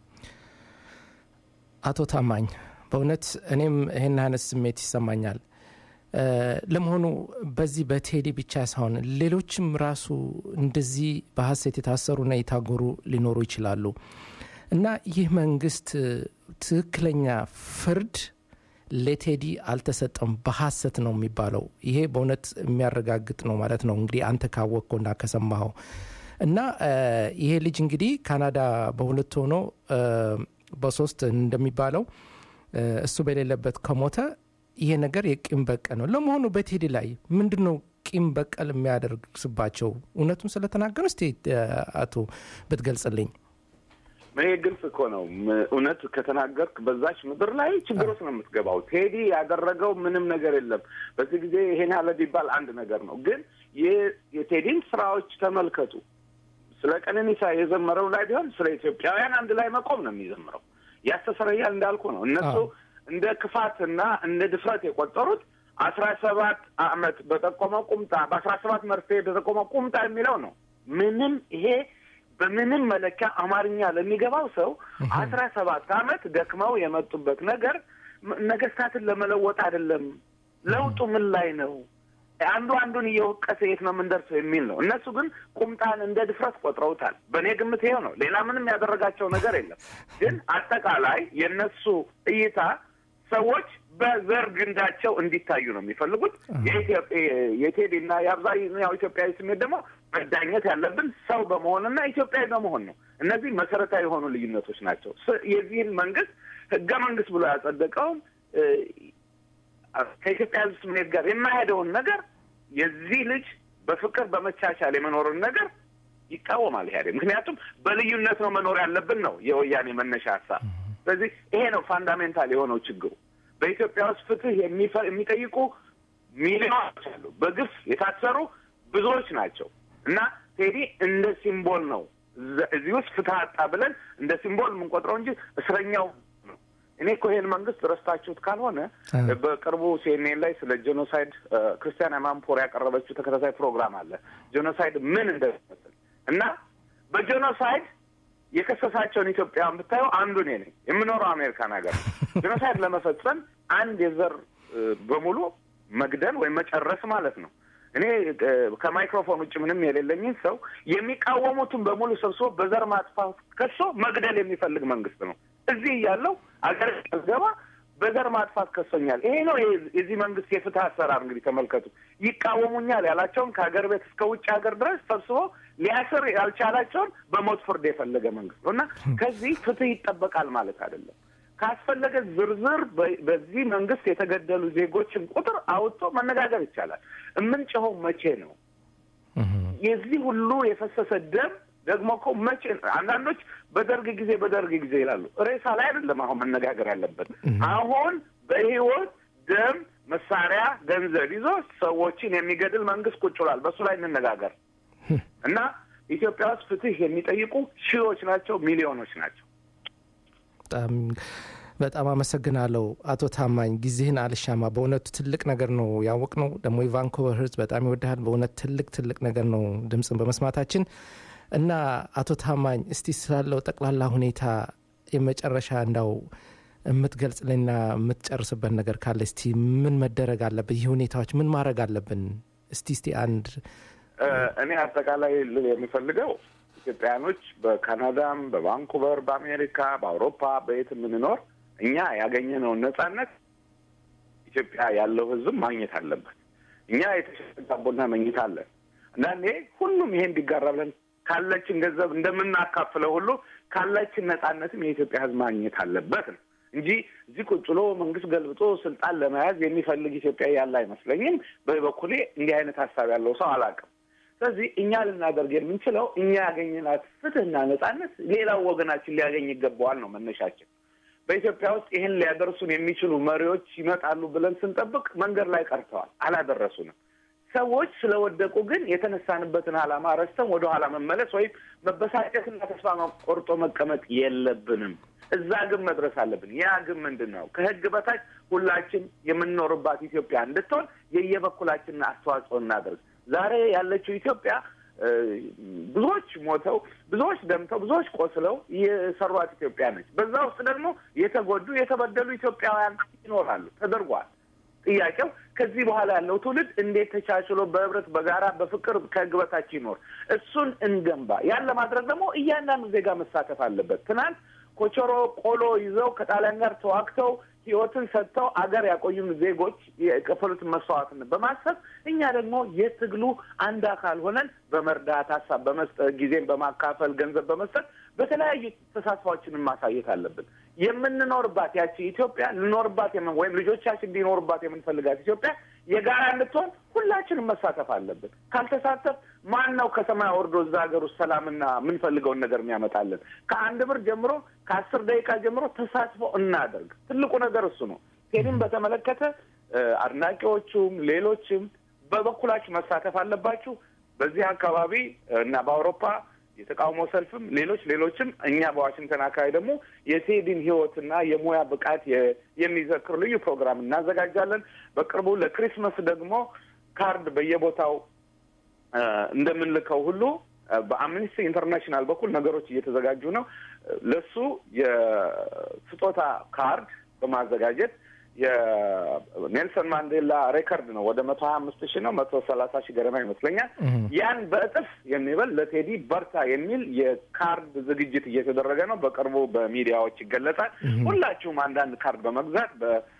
አቶ ታማኝ በእውነት እኔም ይህን አይነት ስሜት ይሰማኛል። እ፣ ለመሆኑ በዚህ በቴዲ ብቻ ሳይሆን ሌሎችም ራሱ እንደዚህ በሀሰት የታሰሩና የታጎሩ ሊኖሩ ይችላሉ እና ይህ መንግስት እ፣ ትክክለኛ ፍርድ ለቴዲ አልተሰጠም፣ በሀሰት ነው የሚባለው። ይሄ በእውነት የሚያረጋግጥ ነው ማለት ነው እንግዲህ አንተ ካወቅከውና ከሰማኸው እና እ፣ ይሄ ልጅ እንግዲህ ካናዳ በሁለት ሆኖ እ፣ በሶስት እንደሚባለው እ፣ እሱ በሌለበት ከሞተ ይሄ ነገር የቂም በቀል ነው። ለመሆኑ በቴዲ ላይ ምንድን ነው ቂም በቀል የሚያደርግስባቸው? እውነቱን ስለተናገሩ እስቲ እ፣ አቶ ብትገልጽልኝ። ይሄ ግልጽ እኮ ነው። ም- እውነት ከተናገርክ በዛች ምድር ላይ ችግር ውስጥ ነው የምትገባው። ቴዲ ያደረገው ምንም ነገር የለም። በዚህ ጊዜ ይሄን ያለ ቢባል አንድ ነገር ነው። ግን የ- የቴዲን ስራዎች ተመልከቱ። ስለ ቀነኒሳ የዘመረው ላይ ቢሆን ስለ ኢትዮጵያውያን አንድ ላይ መቆም ነው የሚዘምረው። ያስተሰረያል እንዳልኩ ነው። እነሱ አዎ። እንደ ክፋትና እንደ ድፍረት የቆጠሩት አስራ ሰባት አመት በጠቆመው ቁምጣ በአስራ ሰባት መርፌ በጠቆመው ቁምጣ የሚለው ነው። ምንም ይሄ በምንም መለኪያ አማርኛ ለሚገባው ሰው አስራ ሰባት አመት ደክመው የመጡበት ነገር ም- ነገስታትን ለመለወጥ አይደለም። ለውጡ ምን ላይ ነው? አንዱ አንዱን እየወቀሰ የት ነው የምንደርሰው የሚል ነው። እነሱ ግን ቁምጣን እንደ ድፍረት ቆጥረውታል። በእኔ ግምት ይሄው ነው። ሌላ ምንም ያደረጋቸው ነገር የለም። ግን አጠቃላይ የእነሱ እይታ ሰዎች በዘር ግንዳቸው እንዲታዩ ነው የሚፈልጉት። የኢትዮጵያ የቴዲ እና የአብዛኛው ኢትዮጵያዊ ስሜት ደግሞ መዳኘት ያለብን ሰው በመሆንና ኢትዮጵያዊ በመሆን ነው። እነዚህ መሰረታዊ የሆኑ ልዩነቶች ናቸው። ስ- የዚህን መንግስት ህገ መንግስት ብሎ ያጸደቀውን እ፣ ከኢትዮጵያ ህዝብ ስሜት ጋር የማይሄደውን ነገር የዚህ ልጅ በፍቅር በመቻቻል የመኖርን ነገር ይቃወማል ኢህአዴግ። ምክንያቱም በልዩነት ነው መኖር ያለብን ነው የወያኔ መነሻ ሀሳብ። ስለዚህ ይሄ ነው ፋንዳሜንታል የሆነው ችግሩ። በኢትዮጵያ ውስጥ ፍትህ የሚፈ- የሚጠይቁ ሚሊዮኖች አሉ። በግፍ የታሰሩ ብዙዎች ናቸው እና ቴዲ እንደ ሲምቦል ነው እዛ- እዚህ ውስጥ ፍትህ አጣ ብለን እንደ ሲምቦል የምንቆጥረው እንጂ እስረኛው ነው። እኔ እኮ ይሄን መንግስት ረስታችሁት ካልሆነ አ። በቅርቡ ሲኤንኤን ላይ ስለ ጄኖሳይድ እ፣ ክርስቲያን ማምፖር ያቀረበችው ተከታታይ ፕሮግራም አለ። ጄኖሳይድ ምን እንደሚመስል እና በጄኖሳይድ የከሰሳቸውን ኢትዮጵያውያን ብታየው አንዱ እኔ ነኝ። የምኖረው አሜሪካን ሀገር ነው። ጄኖሳይድ ለመፈጸም አንድ የዘር እ፣ በሙሉ መግደል ወይም መጨረስ ማለት ነው። እኔ እ፣ ከማይክሮፎን ውጭ ምንም የሌለኝን ሰው የሚቃወሙትን በሙሉ ሰብስቦ በዘር ማጥፋት ከሶ መግደል የሚፈልግ መንግስት ነው። እዚህ እያለው አገር ገባ በዘር ማጥፋት ከሶኛል። ይሄ ነው የዚህ- የዚህ መንግስት የፍትህ አሰራር። እንግዲህ ተመልከቱ። ይቃወሙኛል ያላቸውን ከሀገር ቤት እስከ ውጭ ሀገር ድረስ ሰብስቦ ሊያስር ያልቻላቸውን በሞት ፍርድ የፈለገ መንግስት ነው እና ከዚህ ፍትህ ይጠበቃል ማለት አይደለም። ካስፈለገ ዝርዝር በ- በዚህ መንግስት የተገደሉ ዜጎችን ቁጥር አውጥቶ መነጋገር ይቻላል። የምንጭኸው መቼ ነው? የዚህ ሁሉ የፈሰሰ ደም ደግሞ እኮ መቼ አንዳንዶች በደርግ ጊዜ በደርግ ጊዜ ይላሉ። ሬሳ ላይ አይደለም አሁን መነጋገር ያለበት። አሁን በህይወት ደም፣ መሳሪያ፣ ገንዘብ ይዞ ሰዎችን የሚገድል መንግስት ቁጭ ብሏል። በእሱ ላይ እንነጋገር እና ኢትዮጵያ ውስጥ ፍትህ የሚጠይቁ ሺዎች ናቸው፣ ሚሊዮኖች ናቸው። በጣም በጣም አመሰግናለሁ አቶ ታማኝ፣ ጊዜህን አልሻማ። በእውነቱ ትልቅ ነገር ነው ያወቅ ነው። ደግሞ የቫንኮቨር ህዝብ በጣም ይወድሃል። በእውነት ትልቅ ትልቅ ነገር ነው ድምፅን በመስማታችን እና አቶ ታማኝ እስቲ ስላለው ጠቅላላ ሁኔታ የመጨረሻ እንዳው የምትገልጽልኝና የምትጨርስበት ነገር ካለ እስቲ ምን መደረግ አለበት? ይህ ሁኔታዎች ምን ማድረግ አለብን? እስቲ እስቲ አንድ እኔ አጠቃላይ ልል የሚፈልገው ኢትዮጵያውያኖች በካናዳም፣ በቫንኩቨር፣ በአሜሪካ፣ በአውሮፓ በየት የምንኖር እኛ ያገኘነውን ነጻነት ኢትዮጵያ ያለው ሕዝብ ማግኘት አለበት። እኛ የተሻለ ዳቦና መኝታ አለን። አንዳንዴ ሁሉም ይሄ እንዲጋራ ብለን ካለችን ገንዘብ እንደምናካፍለው ሁሉ ካለችን ነጻነትም የኢትዮጵያ ሕዝብ ማግኘት አለበት ነው እንጂ እዚህ ቁጭ ብሎ መንግስት ገልብጦ ስልጣን ለመያዝ የሚፈልግ ኢትዮጵያ ያለ አይመስለኝም። በበኩሌ እንዲህ አይነት ሀሳብ ያለው ሰው አላውቅም። ስለዚህ እኛ ልናደርግ የምንችለው እኛ ያገኘናት ፍትህና ነጻነት ሌላው ወገናችን ሊያገኝ ይገባዋል ነው መነሻችን። በኢትዮጵያ ውስጥ ይህን ሊያደርሱን የሚችሉ መሪዎች ይመጣሉ ብለን ስንጠብቅ መንገድ ላይ ቀርተዋል፣ አላደረሱንም። ሰዎች ስለወደቁ ግን የተነሳንበትን ዓላማ ረስተን ወደኋላ መመለስ ወይም መበሳጨትና ተስፋ ቆርጦ መቀመጥ የለብንም። እዛ ግን መድረስ አለብን። ያ ግን ምንድን ነው? ከህግ በታች ሁላችን የምንኖርባት ኢትዮጵያ እንድትሆን የየበኩላችንን አስተዋጽኦ እናደርግ። ዛሬ ያለችው ኢትዮጵያ ብዙዎች ሞተው፣ ብዙዎች ደምተው፣ ብዙዎች ቆስለው የሰሯት ኢትዮጵያ ነች። በዛ ውስጥ ደግሞ የተጎዱ የተበደሉ ኢትዮጵያውያን ይኖራሉ። ተደርጓል። ጥያቄው ከዚህ በኋላ ያለው ትውልድ እንዴት ተቻችሎ በህብረት በጋራ በፍቅር ከህግ በታች ይኖር፣ እሱን እንገንባ። ያን ለማድረግ ደግሞ እያንዳንዱ ዜጋ መሳተፍ አለበት። ትናንት ኮቾሮ ቆሎ ይዘው ከጣሊያን ጋር ተዋግተው ህይወትን ሰጥተው አገር ያቆዩን ዜጎች የከፈሉትን መስዋዕትነት በማሰብ እኛ ደግሞ የትግሉ አንድ አካል ሆነን በመርዳት ሀሳብ በመስጠት ጊዜን በማካፈል ገንዘብ በመስጠት በተለያዩ ተሳትፏችንን ማሳየት አለብን። የምንኖርባት ያቺ ኢትዮጵያ ልኖርባት ወይም ልጆቻችን እንዲኖርባት የምንፈልጋት ኢትዮጵያ የጋራ እንድትሆን ሁላችንም መሳተፍ አለብን። ካልተሳተፍ ማን ነው ከሰማይ ወርዶ እዛ ሀገር ውስጥ ሰላምና የምንፈልገውን ነገር የሚያመጣልን? ከአንድ ብር ጀምሮ ከአስር ደቂቃ ጀምሮ ተሳትፎ እናደርግ። ትልቁ ነገር እሱ ነው። ቴዲን በተመለከተ አድናቂዎቹም ሌሎችም በበኩላችሁ መሳተፍ አለባችሁ። በዚህ አካባቢ እና በአውሮፓ የተቃውሞ ሰልፍም ሌሎች ሌሎችም እኛ በዋሽንግተን አካባቢ ደግሞ የቴዲን ህይወትና የሙያ ብቃት የሚዘክር ልዩ ፕሮግራም እናዘጋጃለን። በቅርቡ ለክሪስመስ ደግሞ ካርድ በየቦታው እንደምንልከው ሁሉ በአምኒስቲ ኢንተርናሽናል በኩል ነገሮች እየተዘጋጁ ነው። ለሱ የስጦታ ካርድ በማዘጋጀት የኔልሰን ማንዴላ ሬከርድ ነው። ወደ መቶ ሀያ አምስት ሺህ ነው መቶ ሰላሳ ሺህ ገደማ ይመስለኛል። ያን በእጥፍ የሚበል ለቴዲ በርታ የሚል የካርድ ዝግጅት እየተደረገ ነው። በቅርቡ በሚዲያዎች ይገለጻል። ሁላችሁም አንዳንድ ካርድ በመግዛት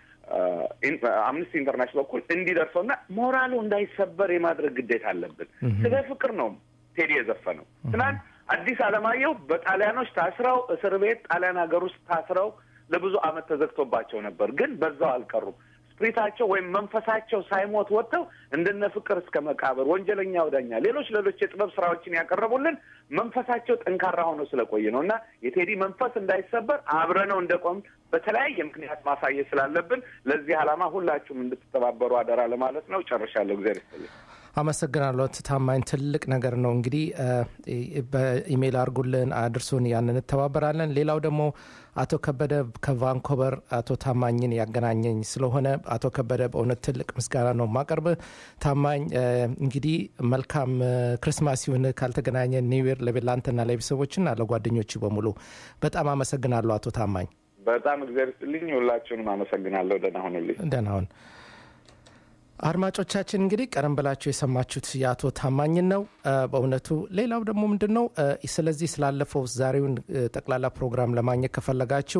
በአምነስቲ ኢንተርናሽናል በኩል እንዲደርሰውና ሞራሉ እንዳይሰበር የማድረግ ግዴታ አለብን። ስለ ፍቅር ነው ቴዲ የዘፈነው። ትናንት አዲስ አለማየሁ በጣሊያኖች ታስረው እስር ቤት ጣሊያን ሀገር ውስጥ ታስረው ለብዙ ዓመት ተዘግቶባቸው ነበር። ግን በዛው አልቀሩም። ስፕሪታቸው ወይም መንፈሳቸው ሳይሞት ወጥተው እንደነ ፍቅር እስከ መቃብር፣ ወንጀለኛ ወዳኛ፣ ሌሎች ሌሎች የጥበብ ስራዎችን ያቀረቡልን መንፈሳቸው ጠንካራ ሆኖ ስለቆየ ነው እና የቴዲ መንፈስ እንዳይሰበር አብረነው እንደቆም በተለያየ ምክንያት ማሳየት ስላለብን ለዚህ ዓላማ ሁላችሁም እንድትተባበሩ አደራ ለማለት ነው። ጨርሻለሁ። እግዚአብሔር ይስጥልኝ። አመሰግናለሁ ታማኝ። ትልቅ ነገር ነው እንግዲህ በኢሜይል አድርጉልን፣ አድርሱን፣ ያን እንተባበራለን። ሌላው ደግሞ አቶ ከበደ ከቫንኮቨር አቶ ታማኝን ያገናኘኝ ስለሆነ አቶ ከበደ በእውነት ትልቅ ምስጋና ነው ማቀርብ። ታማኝ እንግዲህ መልካም ክርስማስ ይሁን። ካልተገናኘ ኒውር ለቤላንትና ለቤተሰቦችና ለጓደኞች በሙሉ በጣም አመሰግናለሁ አቶ ታማኝ። በጣም እግዚአብሔር ይስጥልኝ። ሁላችሁንም አመሰግናለሁ። ደህና ሁኑልኝ። ደህና ሁን። አድማጮቻችን እንግዲህ ቀደም ብላችሁ የሰማችሁት የአቶ ታማኝን ነው። በእውነቱ ሌላው ደግሞ ምንድን ነው ስለዚህ ስላለፈው ዛሬውን ጠቅላላ ፕሮግራም ለማግኘት ከፈለጋችሁ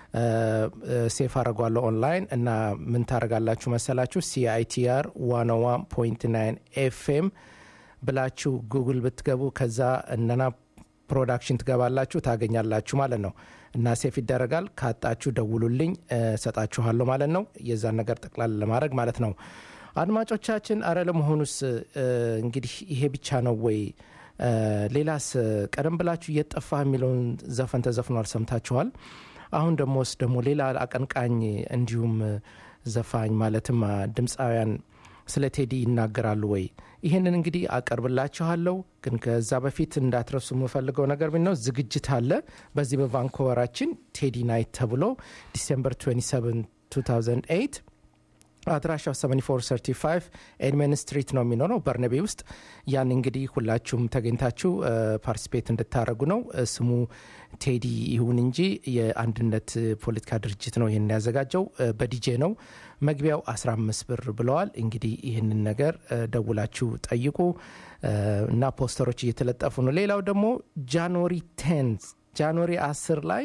ሴፍ አድርጓለሁ ኦንላይን እና ምን ታደርጋላችሁ መሰላችሁ ሲአይቲአር ዋን ዋን ፖይንት ናይን ኤፍኤም ብላችሁ ጉግል ብትገቡ ከዛ እነና ፕሮዳክሽን ትገባላችሁ ታገኛላችሁ ማለት ነው እና ሴፍ ይደረጋል። ካጣችሁ ደውሉልኝ ሰጣችኋለሁ ማለት ነው። የዛን ነገር ጠቅላላ ለማድረግ ማለት ነው። አድማጮቻችን አረ ለመሆኑስ እንግዲህ ይሄ ብቻ ነው ወይ? ሌላስ ቀደም ብላችሁ እየጠፋ የሚለውን ዘፈን ተዘፍኗል፣ ሰምታችኋል። አሁን ደሞስ ደግሞ ሌላ አቀንቃኝ እንዲሁም ዘፋኝ ማለትም ድምፃውያን ስለ ቴዲ ይናገራሉ ወይ? ይህንን እንግዲህ አቀርብላችኋለሁ። ግን ከዛ በፊት እንዳትረሱ የምፈልገው ነገር ነው ዝግጅት አለ በዚህ በቫንኮቨራችን ቴዲ ናይት ተብሎ ዲሴምበር 27 2008 አድራሻው 7435 ኤድመን ስትሪት ነው የሚኖረው በርነቤ ውስጥ ያን እንግዲህ ሁላችሁም ተገኝታችሁ ፓርቲስፔት እንድታደረጉ ነው ስሙ ቴዲ ይሁን እንጂ የአንድነት ፖለቲካ ድርጅት ነው ይህን ያዘጋጀው በዲጄ ነው መግቢያው 15 ብር ብለዋል እንግዲህ ይህንን ነገር ደውላችሁ ጠይቁ እና ፖስተሮች እየተለጠፉ ነው ሌላው ደግሞ ጃንዋሪ 10 ጃንዋሪ 10 ላይ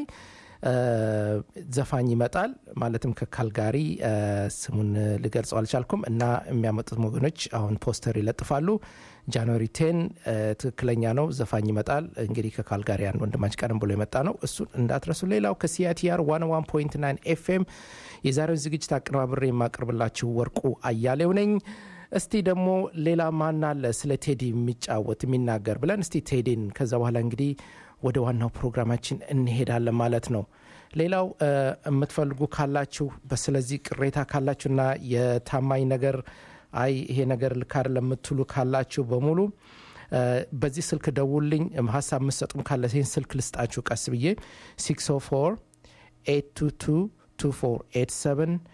ዘፋኝ ይመጣል ማለትም ከካልጋሪ ስሙን ልገልጸው አልቻልኩም እና የሚያመጡት ወገኖች አሁን ፖስተር ይለጥፋሉ ጃንዋሪ ቴን ትክክለኛ ነው ዘፋኝ ይመጣል እንግዲህ ከካልጋሪ አንድ ወንድማች ቀደም ብሎ የመጣ ነው እሱን እንዳትረሱ ሌላው ከሲአቲአር 1 ኤፍኤም የዛሬውን ዝግጅት አቀነባብሬ የማቀርብላችሁ ወርቁ አያሌው ነኝ እስቲ ደግሞ ሌላ ማን አለ ስለ ቴዲ የሚጫወት የሚናገር ብለን እስቲ ቴዲን ከዛ በኋላ እንግዲህ ወደ ዋናው ፕሮግራማችን እንሄዳለን ማለት ነው ሌላው የምትፈልጉ ካላችሁ ስለዚህ ቅሬታ ካላችሁና የታማኝ ነገር አይ ይሄ ነገር ልካር ለምትሉ ካላችሁ በሙሉ በዚህ ስልክ ደውልኝ ሀሳብ የምትሰጡም ካለ ይህን ስልክ ልስጣችሁ ቀስ ብዬ 604 822 2487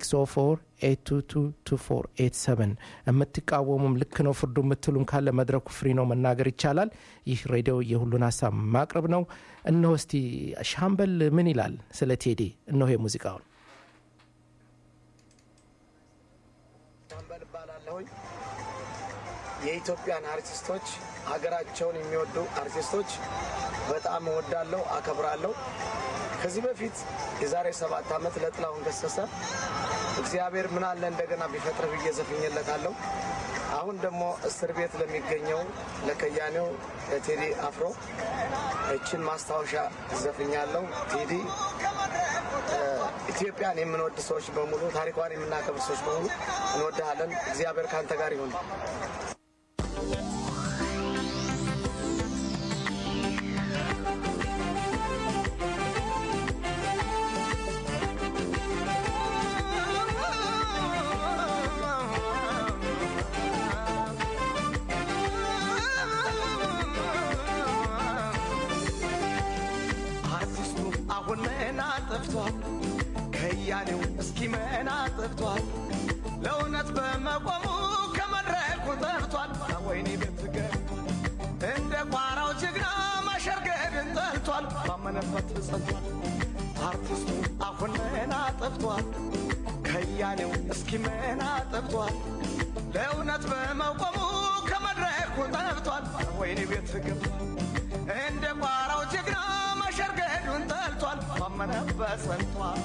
604 የምትቃወሙም ልክ ነው ፍርዱ የምትሉም ካለ መድረኩ ፍሪ ነው መናገር ይቻላል ይህ ሬዲዮ የሁሉን ሀሳብ ማቅረብ ነው እነሆ እስቲ ሻምበል ምን ይላል ስለ ቴዲ እነሆ የሙዚቃውን ሻምበል እባላለሁኝ የኢትዮጵያን አርቲስቶች ሀገራቸውን የሚወዱ አርቲስቶች በጣም እወዳለሁ አከብራለሁ ከዚህ በፊት የዛሬ ሰባት ዓመት ለጥላሁን ገሰሰ እግዚአብሔር ምን አለ እንደገና ቢፈጥር ብዬ ዘፍኜለታለሁ። አሁን ደግሞ እስር ቤት ለሚገኘው ለከያኔው ለቴዲ አፍሮ እችን ማስታወሻ ዘፍኛለሁ። ቴዲ ኢትዮጵያን የምንወድ ሰዎች በሙሉ ታሪኳን የምናከብር ሰዎች በሙሉ እንወድሃለን። እግዚአብሔር ከአንተ ጋር ይሁን። አርቲስቱ አሁን መና ጠፍቷል፣ ከያኔው እስኪ መና ጠፍቷል። ለእውነት በመቆሙ ከመድረኩ ጠፍቷል። ወይኔ ቤትገር እንደ ቋራው ጀግና ማሸርገድን ጠልቷል። ባመነበት ጸንቷል። አርቲስቱ አሁን መና ጠፍቷል፣ ከያኔው እስኪ መና ጠፍቷል። ለእውነት በመቆሙ ከመድረኩ ጠፍቷል። ወይኔ ቤት ገብቷል። እንደ ቋራው ጀግና መሸርገዱን ጠልቷል። ባመነበት ጸንቷል።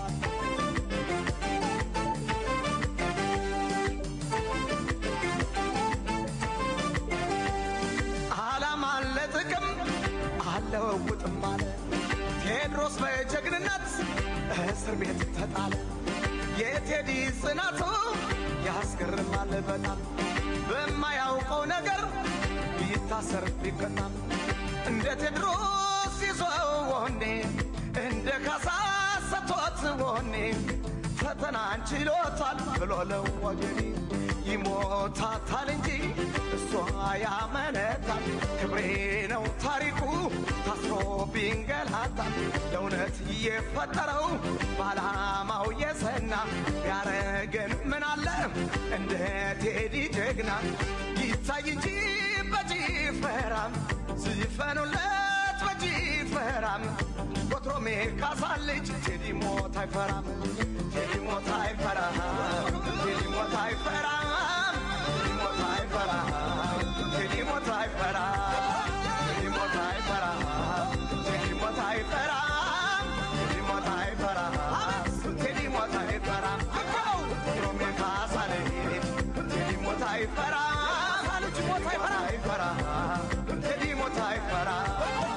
ዓላማ ለጥቅም አለውጥም አለ ቴዎድሮስ በጀግንነት እስር ቤት ተጣለ። የቴዲ ጽናቱ ያስገርማል በጣም በማያውቀው ነገር ቢታሰር ቢቀጣም እንደ ቴድሮስ ይዞ ወኔ እንደ ካሳ ሰጥቶት ወኔ ፈተናን ችሎታል ብሎ ለወገኔ ይሞታታል እንጂ እሷ ያመነታል። ክብሬ ነው ታሪኩ ታስሮ ቢንገላታል ለእውነት የፈጠረው በዓላማው የሰና ያረገን ምን አለ እንደ ቴዲ ጀግና ይታይ እንጂ በጭፈራም ዝፈኑለት በጭፈራም ወትሮሜ ካሳ ልጅ ቴዲ ሞት አይፈራም ቴዲ ሞት አይፈራም ቴዲ ሞት አይፈራም ቴዲ ሞት አይፈራም ቴዲ ሞት አይፈራም ቴዲ ሞት አይፈራም ቴዲ ሞት አይፈራም ቴዲ ሞት አይፈራም ቴዲ ሞት አይፈራም ወትሮሜ ካሳ ልጅ ቴዲ ሞት አይፈራም ልጅ ሞት አይፈራም ቴዲ ሞት አይፈራም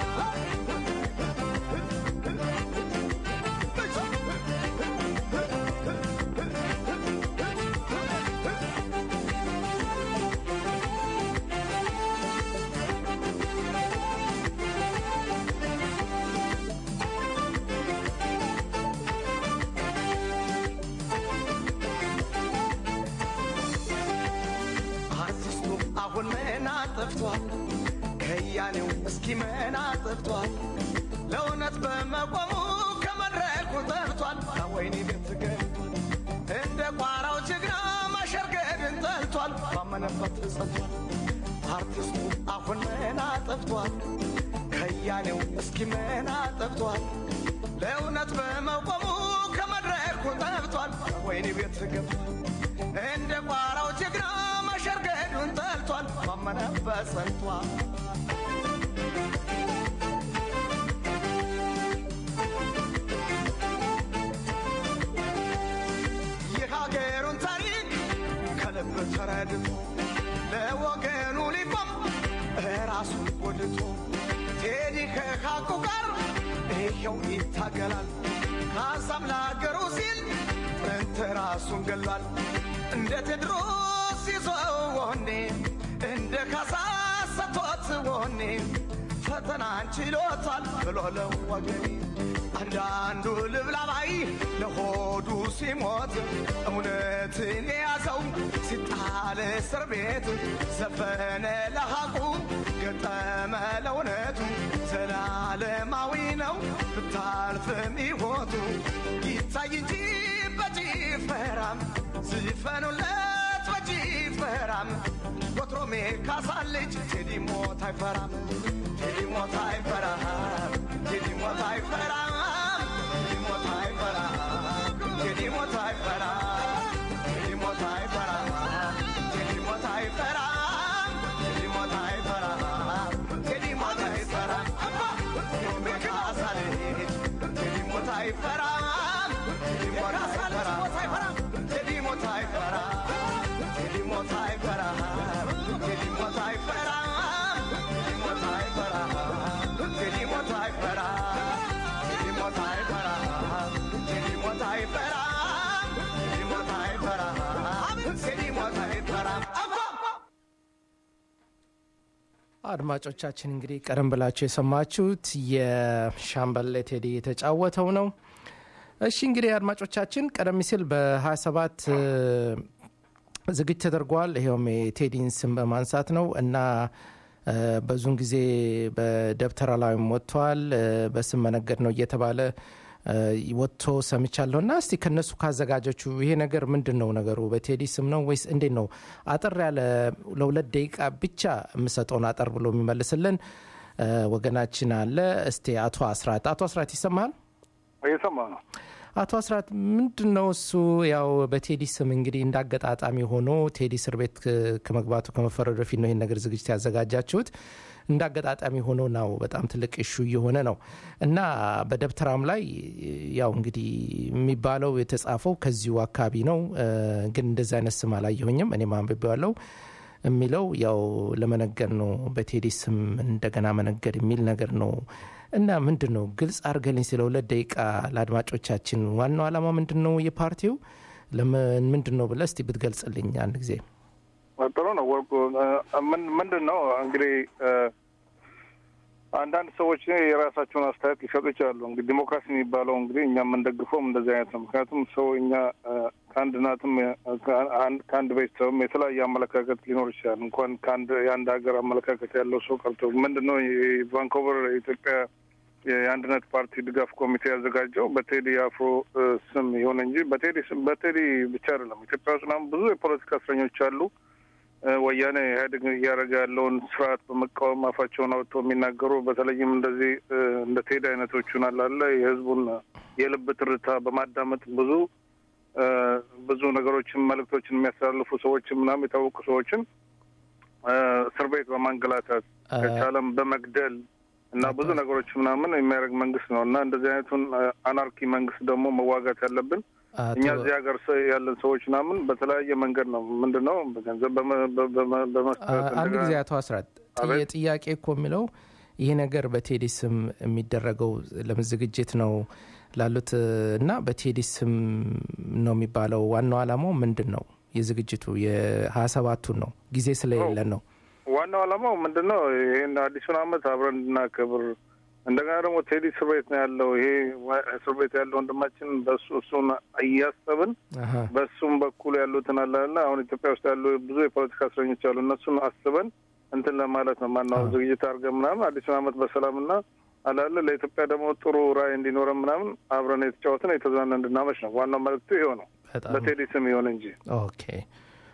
አርቲስቱ አሁን መና ጠፍቷል፣ ከያኔው እስኪ መና ጠፍቷል። ለእውነት በመቆሙ ከመድረኩ ጠፍቷል። ወይኔ ቤት ገብቷል እንደ ቋራው ባመነበት ጸንቷል። አርቲስቱ አሁን ምን አጠፍቷል? ከያኔው እስኪ ምን አጠፍቷል? ለእውነት በመቆሙ ከመድረኩ ጠፍቷል። ወይኔ ቤት ገብቷል። እንደ ቋራው ጀግና መሸርገዱን ጠልቷል። ባመነበት ጸንቷል። የሀገሩን ታሪክ ከልብ ተረድቶ ለወገኑ ሊቆም ራሱን ወድቶ ቴዲ ከሀቁ ጋር ይኸው ይታገላል። ካሳም ለሀገሩ ሲል ጥንት ራሱን ገሏል። እንደ ቴድሮስ ይዞ ወኔ እንደ ካሳ ሰጥቶት ወኔ ፈተናን ችሎታል ብሎ ለወገኔ አንዳንዱ ልብላባይ ለሆዱ ሲሞት እውነትን የያዘው ሲጣል እስር ቤት ዘፈነ ለሐቁ ገጠመ ለእውነቱ ዘላለማዊ ነው ብታልፍም ሕይወቱ ይታይ እንጂ በጭፈራም ዝፈኑለት በጭፈራም ወትሮሜ ካሳ ልጅ ቴዲ ሞት አይፈራም ቴዲ ሞት አይፈራም ቴዲ ሞት አይፈራም ቴዲ ሞት አይፈራም ቴዲ ሞት አይፈራም ቴዲ ሞት አይፈራም ቴዲ ሞት አይፈራም ቴዲ ሞት አይፈራም ቴዲ ሞት አይፈራም ወትሮሜ ካሳ ልጅ ቴዲ ሞት አይፈራም ቴዲ ሞት አይፈራም ቴዲ ሞት አይፈራም ቴዲ ሞት አይፈራም ቴዲ ሞት አይፈራም ቴዲ ሞት አይፈራም ቴዲ ሞት አይፈራም ቴዲ ሞት አይፈራም ቴዲ ሞት አይፈራም ቴዲ ሞት አይፈራም ቴዲ ሞት አይፈራም አድማጮቻችን እንግዲህ ቀደም ብላችሁ የሰማችሁት የሻምበል ቴዲ የተጫወተው ነው። እሺ እንግዲህ አድማጮቻችን ቀደም ሲል በ27 ዝግጅት ተደርጓል። ይኸውም የቴዲን ስም በማንሳት ነው እና እ፣ በዙን ጊዜ በደብተራ ላይም ወጥተዋል። እ፣ በስም መነገድ ነው እየተባለ እ፣ ወጥቶ ሰምቻለሁ። እና እስቲ ከነሱ ካዘጋጆቹ ይሄ ነገር ምንድን ነው ነገሩ? በቴዲ ስም ነው ወይስ እንዴት ነው? አጠር ያለ ለሁለት ደቂቃ ብቻ የምሰጠውን አጠር ብሎ የሚመልስልን እ፣ ወገናችን አለ። እስቲ አቶ አስራት አቶ አስራት ይሰማሃል? እየሰማ ነው። አቶ አስራት ምንድን ነው እሱ ያው በቴዲ ስም እንግዲህ እንዳገጣጣሚ ሆኖ ቴዲ እስር ቤት ክ- ከመግባቱ ከመፈረዱ በፊት ነው ይህን ነገር ዝግጅት ያዘጋጃችሁት። እንዳገጣጣሚ ሆኖ ነው በጣም ትልቅ እሹ እየሆነ ነው እና በደብተራም ላይ ያው እንግዲህ የሚባለው የተጻፈው ከዚሁ አካባቢ ነው እ፣ ግን እንደዚ አይነት ስም አላየሁኝም። እኔም አንብቤዋለሁ የሚለው ያው ለመነገድ ነው በቴዲ ስም እንደገና መነገድ የሚል ነገር ነው እና ምንድን ነው ግልጽ አድርገልኝ ስለ ሁለት ደቂቃ ለአድማጮቻችን ዋናው ዓላማ ምንድን ነው የፓርቲው ለምን ምንድን ነው ብለህ እስቲ ብትገልጽልኝ አንድ ጊዜ ጥሩ ነው ወርቁ። እ፣ ምን- ምንድን ነው እንግዲህ እ፣ አንዳንድ ሰዎች የራሳቸውን አስተያየት ሊሰጡ ይችላሉ። እንግዲህ ዲሞክራሲ የሚባለው እንግዲህ እኛ የምንደግፈውም እንደዚህ አይነት ነው። ምክንያቱም ሰው እኛ እ፣ ከአንድ እናትም እ፣ ከአንድ- ከአንድ ቤተሰብም የተለያየ አመለካከት ሊኖር ይችላል። እንኳን ከአንድ የአንድ ሀገር አመለካከት ያለው ሰው ቀርቶ ምንድን ነው የቫንኮቨር የኢትዮጵያ የአንድነት ፓርቲ ድጋፍ ኮሚቴ ያዘጋጀው በቴዲ አፍሮ እ፣ ስም ይሁን እንጂ በቴዲ ስም በቴዲ ብቻ አይደለም። ኢትዮጵያ ውስጥ ምናምን ብዙ የፖለቲካ እስረኞች አሉ። እ፣ ወያኔ ኢህአዴግ እያደረገ ያለውን ስርዓት በመቃወም አፋቸውን አውጥተው የሚናገሩ በተለይም እንደዚህ እ፣ እንደ ቴዲ አይነቶቹን አላለ የህዝቡን የልብ ትርታ በማዳመጥ ብዙ እ፣ ብዙ ነገሮችን መልእክቶችን የሚያስተላልፉ ሰዎችን ምናምን የታወቁ ሰዎችን እ፣ እስር ቤት በማንገላታት እ፣ ከቻለም በመግደል እና ብዙ ነገሮች ምናምን የሚያደርግ መንግስት ነው እና እንደዚህ አይነቱን እ፣ አናርኪ መንግስት ደግሞ መዋጋት ያለብን እኛ አቶ እዚህ ሀገር ሰ- ያለን ሰዎች ምናምን በተለያየ መንገድ ነው። ምንድን ነው በገንዘብ በመ- በ- በመ- በመስጠት አንድ እንደገና- ጊዜ አቶ አስራት አቤት። ጥያቄ እኮ የሚለው ይሄ ነገር በቴዲ ስም የሚደረገው ለምን ዝግጅት ነው ላሉት እና በቴዲ ስም ነው የሚባለው ዋናው ዓላማው ምንድን ነው? የዝግጅቱ የሀያ ሰባቱን ነው ጊዜ ስለሌለን ነው። ዋናው ዓላማው ምንድን ነው? ይህን አዲሱን ዓመት አብረን እንድናከብር እንደገና ደግሞ ቴዲ እስር ቤት ነው ያለው። ይሄ ዋ- እስር ቤት ያለው ወንድማችን በሱ እሱን እያሰብን አሀ። በሱም በኩል ያሉትን አላለ አሁን ኢትዮጵያ ውስጥ ያሉ ብዙ የፖለቲካ እስረኞች አሉ። እነሱን አስበን እንትን ለማለት ነው ማናው አዎ። ዝግጅት አድርገን ምናምን አዲሱን ዓመት በሰላምና አላለ ለኢትዮጵያ ደግሞ ጥሩ ራዕይ እንዲኖረን ምናምን አብረን የተጫወትን የተዝናና እንድናመሽ ነው ዋናው መልዕክቱ ይሄው ነው። በጣም በቴዲ ስም ይሆን እንጂ ኦኬ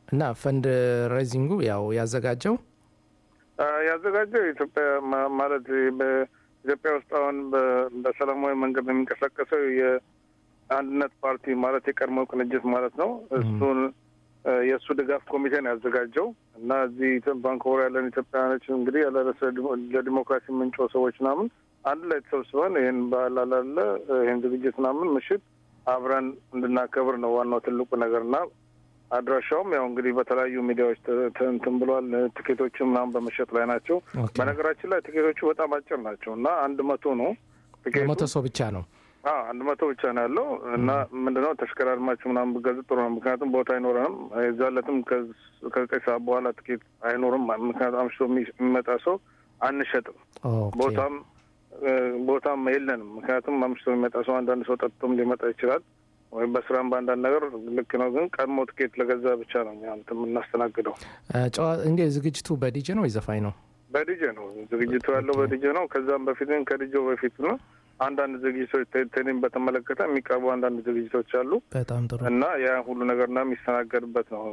እና ፈንድ ሬዚንጉ ያው ያዘጋጀው አ፣ ያዘጋጀው ኢትዮጵያ ማ- ማለት በኢትዮጵያ ውስጥ አሁን በ- በሰላማዊ መንገድ የሚንቀሳቀሰው የአንድነት ፓርቲ ማለት የቀድሞ ቅንጅት ማለት ነው። እሱን አ፣ የእሱ ድጋፍ ኮሚቴ ነው ያዘጋጀው እና እዚህ ኢትዮ- ባንኮቨር ያለን ኢትዮጵያውያኖች እንግዲህ ያለረሰ ለዲሞክራሲ ምንጮ ሰዎች ምናምን አንድ ላይ ተሰብስበን ይህን ባህል አላለ ይህን ዝግጅት ምናምን ምሽት አብረን እንድናከብር ነው ዋናው ትልቁ ነገር እና አድራሻውም ያው እንግዲህ በተለያዩ ሚዲያዎች ተ- ተ- እንትን ብሏል። ትኬቶችም ምናምን በመሸጥ ላይ ናቸው። ኦኬ። በነገራችን ላይ ትኬቶቹ በጣም አጭር ናቸው እና አንድ መቶ ነው ትኬቱ። ለመቶ ሰው ብቻ ነው። አዎ አንድ መቶ ብቻ ነው ያለው እና ምንድነው ተሽከራርማችሁ ምናምን ብገዙ ጥሩ ነው። ምክንያቱም ቦታ አይኖረንም። የዛለትም ከዘጠኝ ሰዓት በኋላ ትኬት አይኖርም። ምክንያቱም አምሽቶ የሚ- የሚመጣ ሰው አንሸጥም። ኦኬ። ቦታም እ፣ ቦታም የለንም። ምክንያቱም አምሽቶ የሚመጣ ሰው አንዳንድ ሰው ጠጥቶም ሊመጣ ይችላል ወይም በስራም በአንዳንድ ነገር ልክ ነው። ግን ቀድሞ ትኬት ለገዛ ብቻ ነው እኛ እንትን የምናስተናግደው። እ፣ ጨዋ እንዴ ዝግጅቱ በዲጄ ነው ወይ ዘፋኝ ነው? በዲጄ ነው ዝግጅቱ ያለው በዲጄ ነው። ከዛም በፊት ግን ከዲጄው በፊት ነው አንዳንድ ዝግጅቶች ቴ- ቴኒን በተመለከተ የሚቀርቡ አንዳንድ ዝግጅቶች አሉ በጣም ጥሩ እና ያ ሁሉ ነገርና የሚስተናገድበት ነው።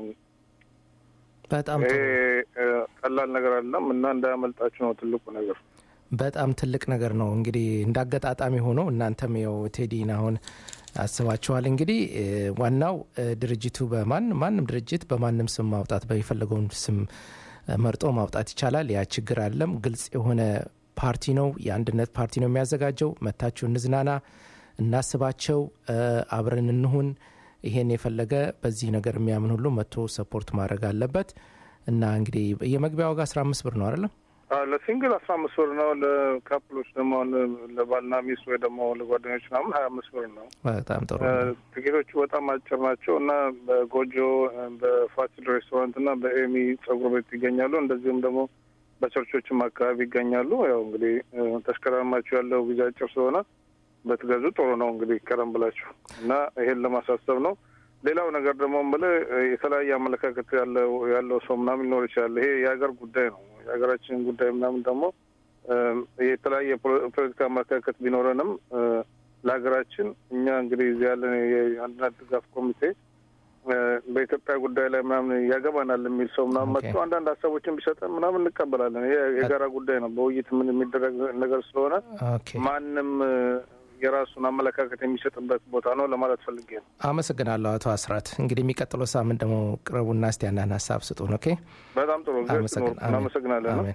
በጣም ይሄ ጥሩ እ፣ ቀላል ነገር አይደለም እና እንዳያመልጣችሁ ነው ትልቁ ነገር። በጣም ትልቅ ነገር ነው። እንግዲህ እንደ አጋጣሚ ሆኖ እናንተም ያው ቴዲን አሁን አስባችኋል። እንግዲህ እ፣ ዋናው እ፣ ድርጅቱ በማን ማንም ድርጅት በማንም ስም ማውጣት በሚፈለገውን ስም እ፣ መርጦ ማውጣት ይቻላል። ያ ችግር አለም። ግልጽ የሆነ ፓርቲ ነው፣ የአንድነት ፓርቲ ነው የሚያዘጋጀው። መታችሁ እንዝናና፣ እናስባቸው፣ እ፣ አብረን እንሁን። ይሄን የፈለገ በዚህ ነገር የሚያምን ሁሉ መጥቶ ሰፖርት ማድረግ አለበት እና እንግዲህ የመግቢያ ዋጋ 15 ብር ነው አይደለም? አዎ፣ ለሲንግል አስራ አምስት ብር ነው። ለካፕሎች ደግሞ አሁን ለባልና ሚስት ወይ ደግሞ ለጓደኞች ምናምን ሀያ አምስት ብር ነው። በጣም ጥሩ እ፣ ትኬቶቹ በጣም አጭር ናቸው እና በጎጆ እ፣ በፋሲል ሬስቶራንት እና በኤሚ ጸጉር ቤት ይገኛሉ። እንደዚሁም ደግሞ በቸርቾችም አካባቢ ይገኛሉ። ያው እንግዲህ እ፣ ተሽከራማችሁ ያለው ጊዜ አጭር ስለሆነ በትገዙ ጥሩ ነው። እንግዲህ ቀደም ብላችሁ እና ይሄን ለማሳሰብ ነው። ሌላው ነገር ደግሞ የምልህ እ፣ የተለያየ አመለካከት ያለው ያለው ሰው ምናምን ሊኖር ይችላል። ይሄ የሀገር ጉዳይ ነው። የሀገራችን ጉዳይ ምናምን ደግሞ እ፣ የተለያየ ፖለ- ፖለቲካ አመለካከት ቢኖረንም እ፣ ለሀገራችን እኛ እንግዲህ እዚህ ያለን የአንድነት ድጋፍ ኮሚቴ እ፣ በኢትዮጵያ ጉዳይ ላይ ምናምን ያገባናል የሚል ሰው ምናምን ኦኬ። መጥቶ አንዳንድ ሀሳቦችን ቢሰጠን ምናምን እንቀበላለን። ይሄ የጋራ ጉዳይ ነው። በውይይት ምን የሚደረግ ነገር ስለሆነ ኦኬ ማንም እ፣ የራሱን አመለካከት የሚሰጥበት ቦታ ነው ለማለት ፈልጌ ነው። አመሰግናለሁ አቶ አስራት። እንግዲህ የሚቀጥለው ሳምንት ደግሞ ቅረቡና እስቲ አንዳንድ ሀሳብ ስጡን። ኦኬ በጣም ጥሩ ጊዜ አመሰግን- አሜን። እናመሰግናለን ነው አሜን።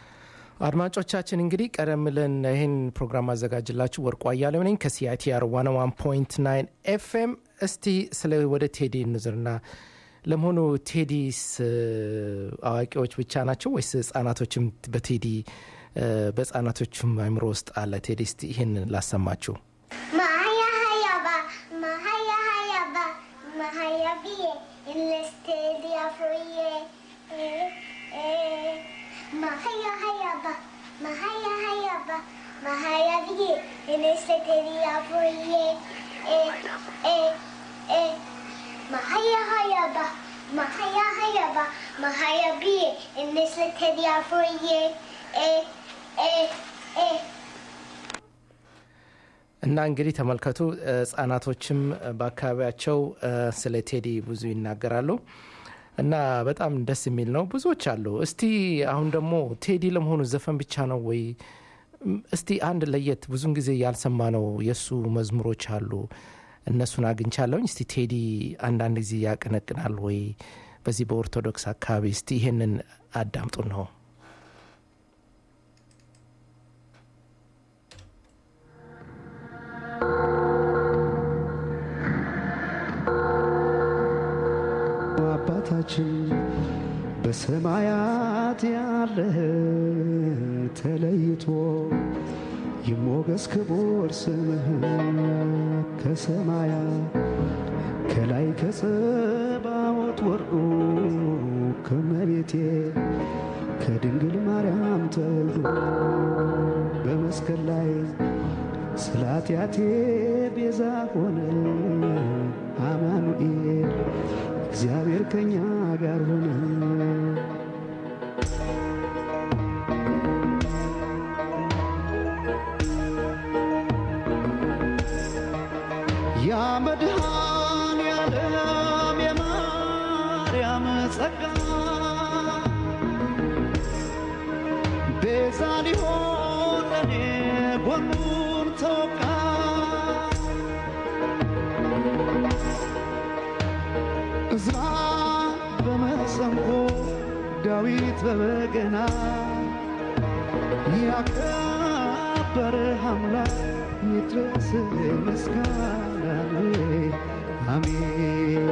አድማጮቻችን እንግዲህ ቀደም ብለን ይህን ፕሮግራም አዘጋጅላችሁ ወርቁ አያሌው ነኝ ከሲአይቲአር 101.9 ኤፍኤም። እስቲ ስለ ወደ ቴዲ እንዝርና ለመሆኑ ቴዲስ እ፣ አዋቂዎች ብቻ ናቸው ወይስ ህጻናቶችም በቴዲ እ፣ በህጻናቶችም አእምሮ ውስጥ አለ ቴዲ? እስቲ ይህን ላሰማችሁ። Mahaya hayaba, mahaya hayaba, mahaya biye, enlisted the afroye. Mahaya hayaba, mahaya hayaba, mahaya biye, enlisted the afroye. Mahaya hayaba, mahaya hayaba, mahaya biye, enlisted the afroye. Eh, eh, eh. እና እንግዲህ ተመልከቱ እ፣ ህጻናቶችም እ፣ በአካባቢያቸው እ፣ ስለ ቴዲ ብዙ ይናገራሉ እና በጣም ደስ የሚል ነው። ብዙዎች አሉ። እስቲ አሁን ደግሞ ቴዲ ለመሆኑ ዘፈን ብቻ ነው ወይ? እም፣ እስቲ አንድ ለየት ብዙን ጊዜ ያልሰማ ነው የእሱ መዝሙሮች አሉ። እነሱን አግኝቻለሁኝ። እስቲ ቴዲ አንዳንድ ጊዜ ያቀነቅናል ወይ በዚህ በኦርቶዶክስ አካባቢ? እስቲ ይሄንን አዳምጡ ነው አባታችን በሰማያት ያለ ተለይቶ ይሞገስ ክቡር ስምህ ከሰማያት ከላይ ከጸባዖት ወርዶ ከመቤቴ ከድንግል ማርያም ተወልዶ በመስቀል ላይ ስለ ኃጢአቴ ቤዛ ሆነ አማኑኤል እግዚአብሔር ከኛ ጋር ሆነ። ያ መድኃኔዓለም የማርያም ተጠጋ ቤዛ ሊሆን ለኔ ጎኑን ተወጋ እዝራ በመሰንቆ ዳዊት በበገና ያከበረ አምላክ ይድረስ ምስጋና አሜን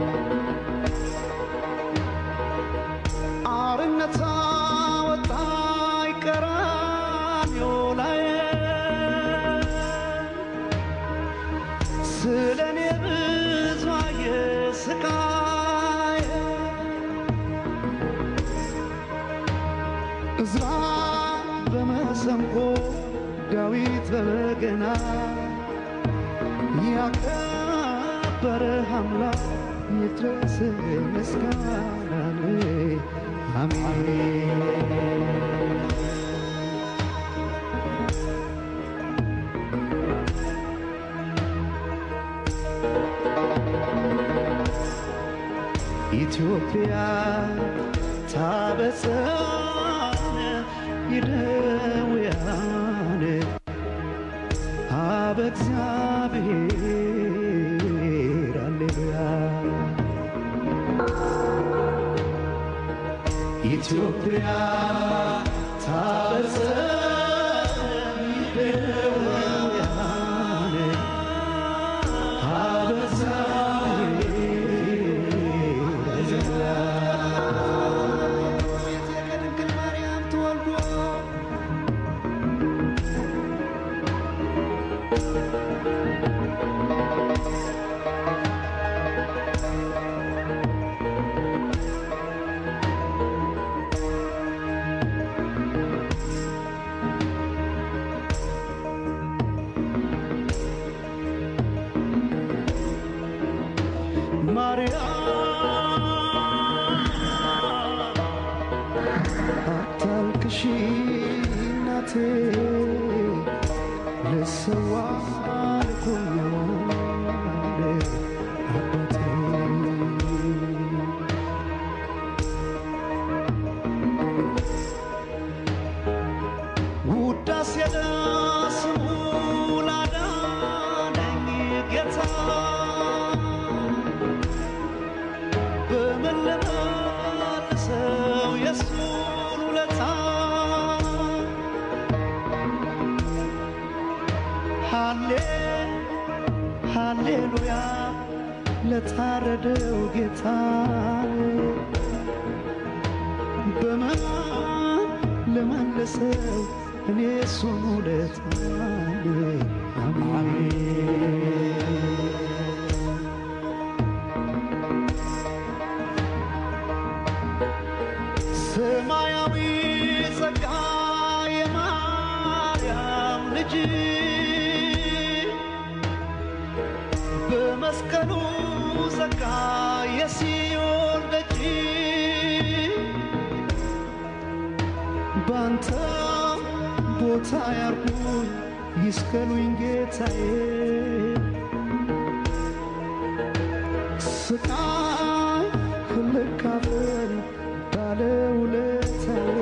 አርነት ወጣኝ ቀራንዮ ላይ ስለ እኔ ብዙ አየ ስቃይ እዝራ በመሰንቆ ዳዊት በበገና ያከበረ አምላክ ይድረስ ምስጋና አሜን ኢትዮጵያ ታበሳነ ይደውያን አበ እግዚአብሔር አሌሉያ ኢትዮጵያ ታበሳነ ይደውያን አበ እግዚአብሔር ከድንግል ማርያም ተወልዶ ማርያም አታልቅሺ እናቴ ልሰዋ ልኮኛል አባቴ ውዳሴ ለስሙ ላዳነኝ ጌታ በምን ልመልሰው የሱን ውለታ ሃሌ ሃሌሉያ ለታረደው ጌታ በምን ልመልሰው እኔ እሱን ውለታ አሜን ሰማያዊ ጸጋ የማርያም ልጅ በመስቀሉ ጸጋ የሲዮን ደጅ ባንተ ቦታ ያርጉኝ ይስቀሉኝ ጌታዬ ስቃይ ልካፈል ባለውለታዬ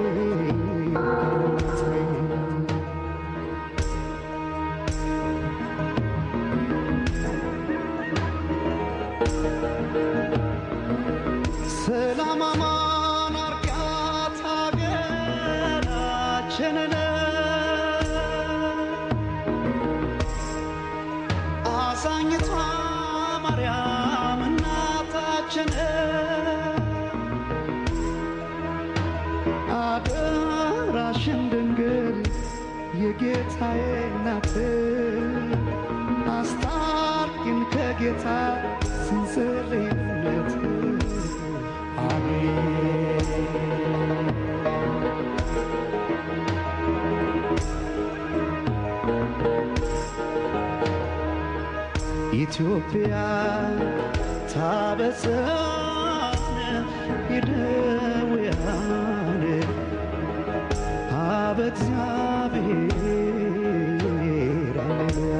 ሰላም አማን አርጋት ሀገራችንን አዛኝቷ ማርያም እናታችን አደራሽን ድንግል የጌታዬ እናት አስታርቂን ከጌታ ስንጽልይነት አሜን ኢትዮጵያ ታበሳነ ይደውያን አበ እግዚአብሔር አሌሉያ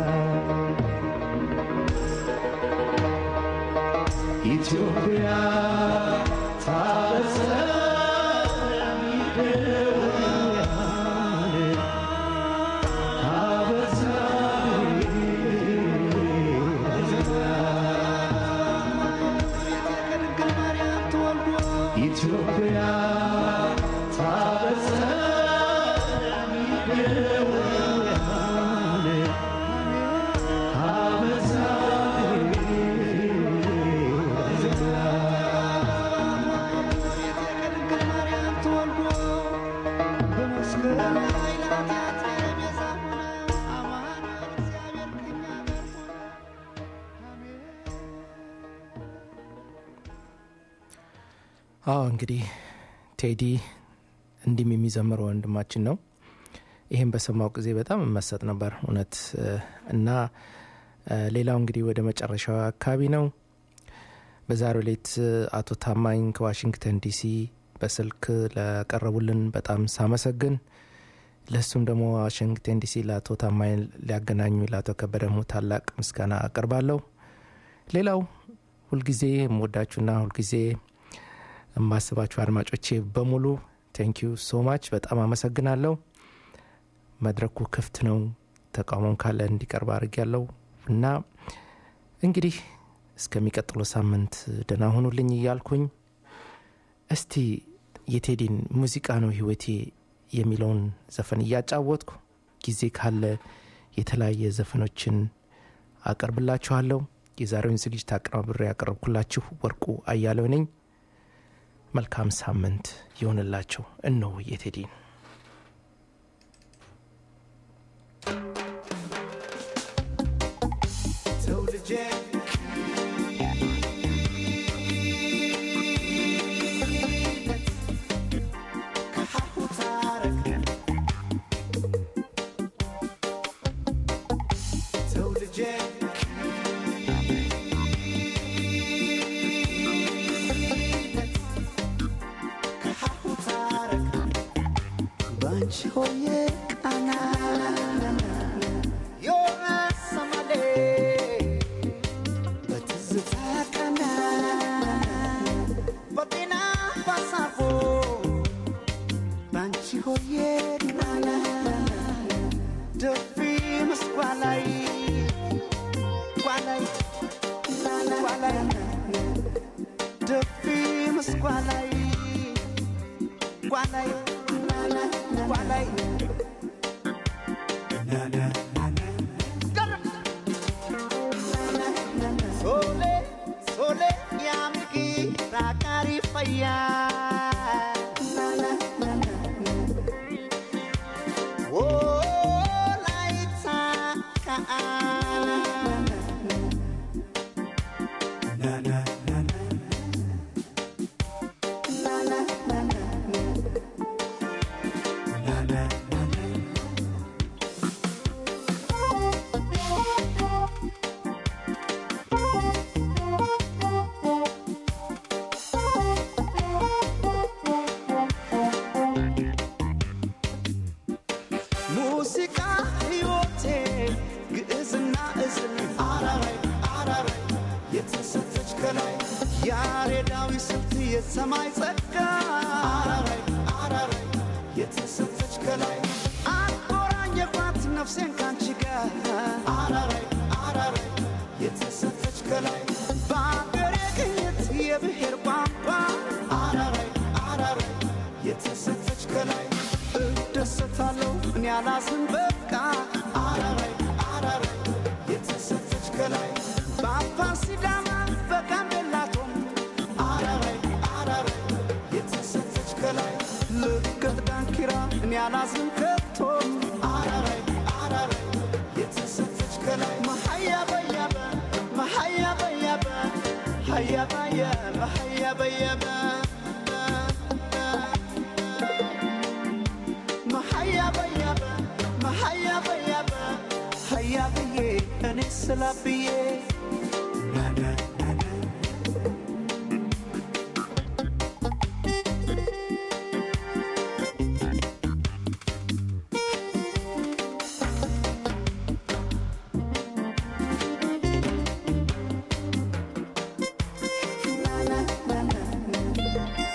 ኢትዮጵያ ኢትዮጵያ አዎ እንግዲህ ቴዲ እንዲህም የሚዘምረው ወንድማችን ነው። ይህም በሰማው ጊዜ በጣም እመሰጥ ነበር እውነት እ፣ እና እ፣ ሌላው እንግዲህ ወደ መጨረሻው አካባቢ ነው። በዛሬው ሌት አቶ ታማኝ ከዋሽንግተን ዲሲ በስልክ ለቀረቡልን በጣም ሳመሰግን ለእሱም ደግሞ ዋሽንግተን ዲሲ ለአቶ ታማኝ ሊያገናኙ ለአቶ ከበደ ደግሞ ታላቅ ምስጋና አቀርባለሁ። ሌላው ሁልጊዜ የምወዳችሁና ሁልጊዜ የማስባችሁ አድማጮቼ በሙሉ ቴንኪዩ ሶ ማች በጣም አመሰግናለሁ። መድረኩ ክፍት ነው። ተቃውሞም ካለ እንዲቀርብ አድርግ ያለው እና እንግዲህ እስከሚቀጥለው ሳምንት ደህና ሁኑልኝ እያልኩኝ እስቲ የቴዲን ሙዚቃ ነው ህይወቴ የሚለውን ዘፈን እያጫወትኩ ጊዜ ካለ የተለያየ ዘፈኖችን አቀርብላችኋለሁ። የዛሬውን ዝግጅት አቀናብሬ ያቀረብኩላችሁ ወርቁ አያሌው ነኝ። መልካም ሳምንት ይሆንላቸው። እነሆ የቴዲን ሰው ልጄ ከሀሁ ታረቅ ሰው ልጄ ከሀሁ ታረቅ ባንቺ ሆዬ ቃና የሰማሌ በትዝታ ቀና በጤና ባሳፎ ባንቺ ሆዬ ቃና ደፊ ምስጓላይ ጓላይ ጓላይ ደፊ ምስጓላይ ጓላይ ጓላይ Sole, sole, yamiki, rakari faya. Oh, laita kaan. Na na na na. Na na na na. Na na na na. ሙዚቃ ሕይወቴ ግዕዝና እዝል አራራይ አራራይ የተሰጠች ከላይ ያሬዳዊ ስልት የሰማይ ጸጋ አራራይ አራራይ የተሰጠች ከላይ አቆራኘኳት ነፍሴን ካንቺ ጋር አራራይ አራራይ የተሰጠች ከላይ በአገሬ ቅኝት የብሔር ቋንቋ አራራይ አራራይ የተሰጠች ከላይ እደሰታለሁ እኔ አላዝን በቃ አራራይ አራራይ የተሰጠች ከላይ በአፋር ሲዳማ በጋምቤላቶም አራራይ አራራይ የተሰጠች ከላይ ልቀት ዳንኪራ እኔ አላዝን ከቶም አራራይ አራራይ የተሰጠች ከላይ መሀያ በያበ መሀያ በያበ ሀያ በያበ ሀያ በያበ መሀያ በያበ መሀያ በያበ ሀያ ብዬ እኔ ስላብዬ ናና ናና ናና ናና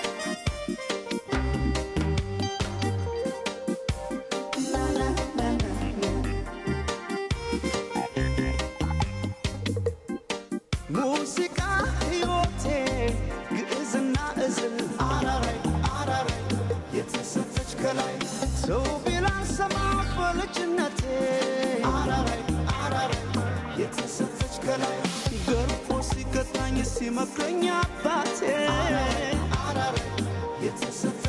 የተሰጠች ከላይ ገርፎ ሲቀጣኝ ሲመክረኝ አባቴ የተሰጠ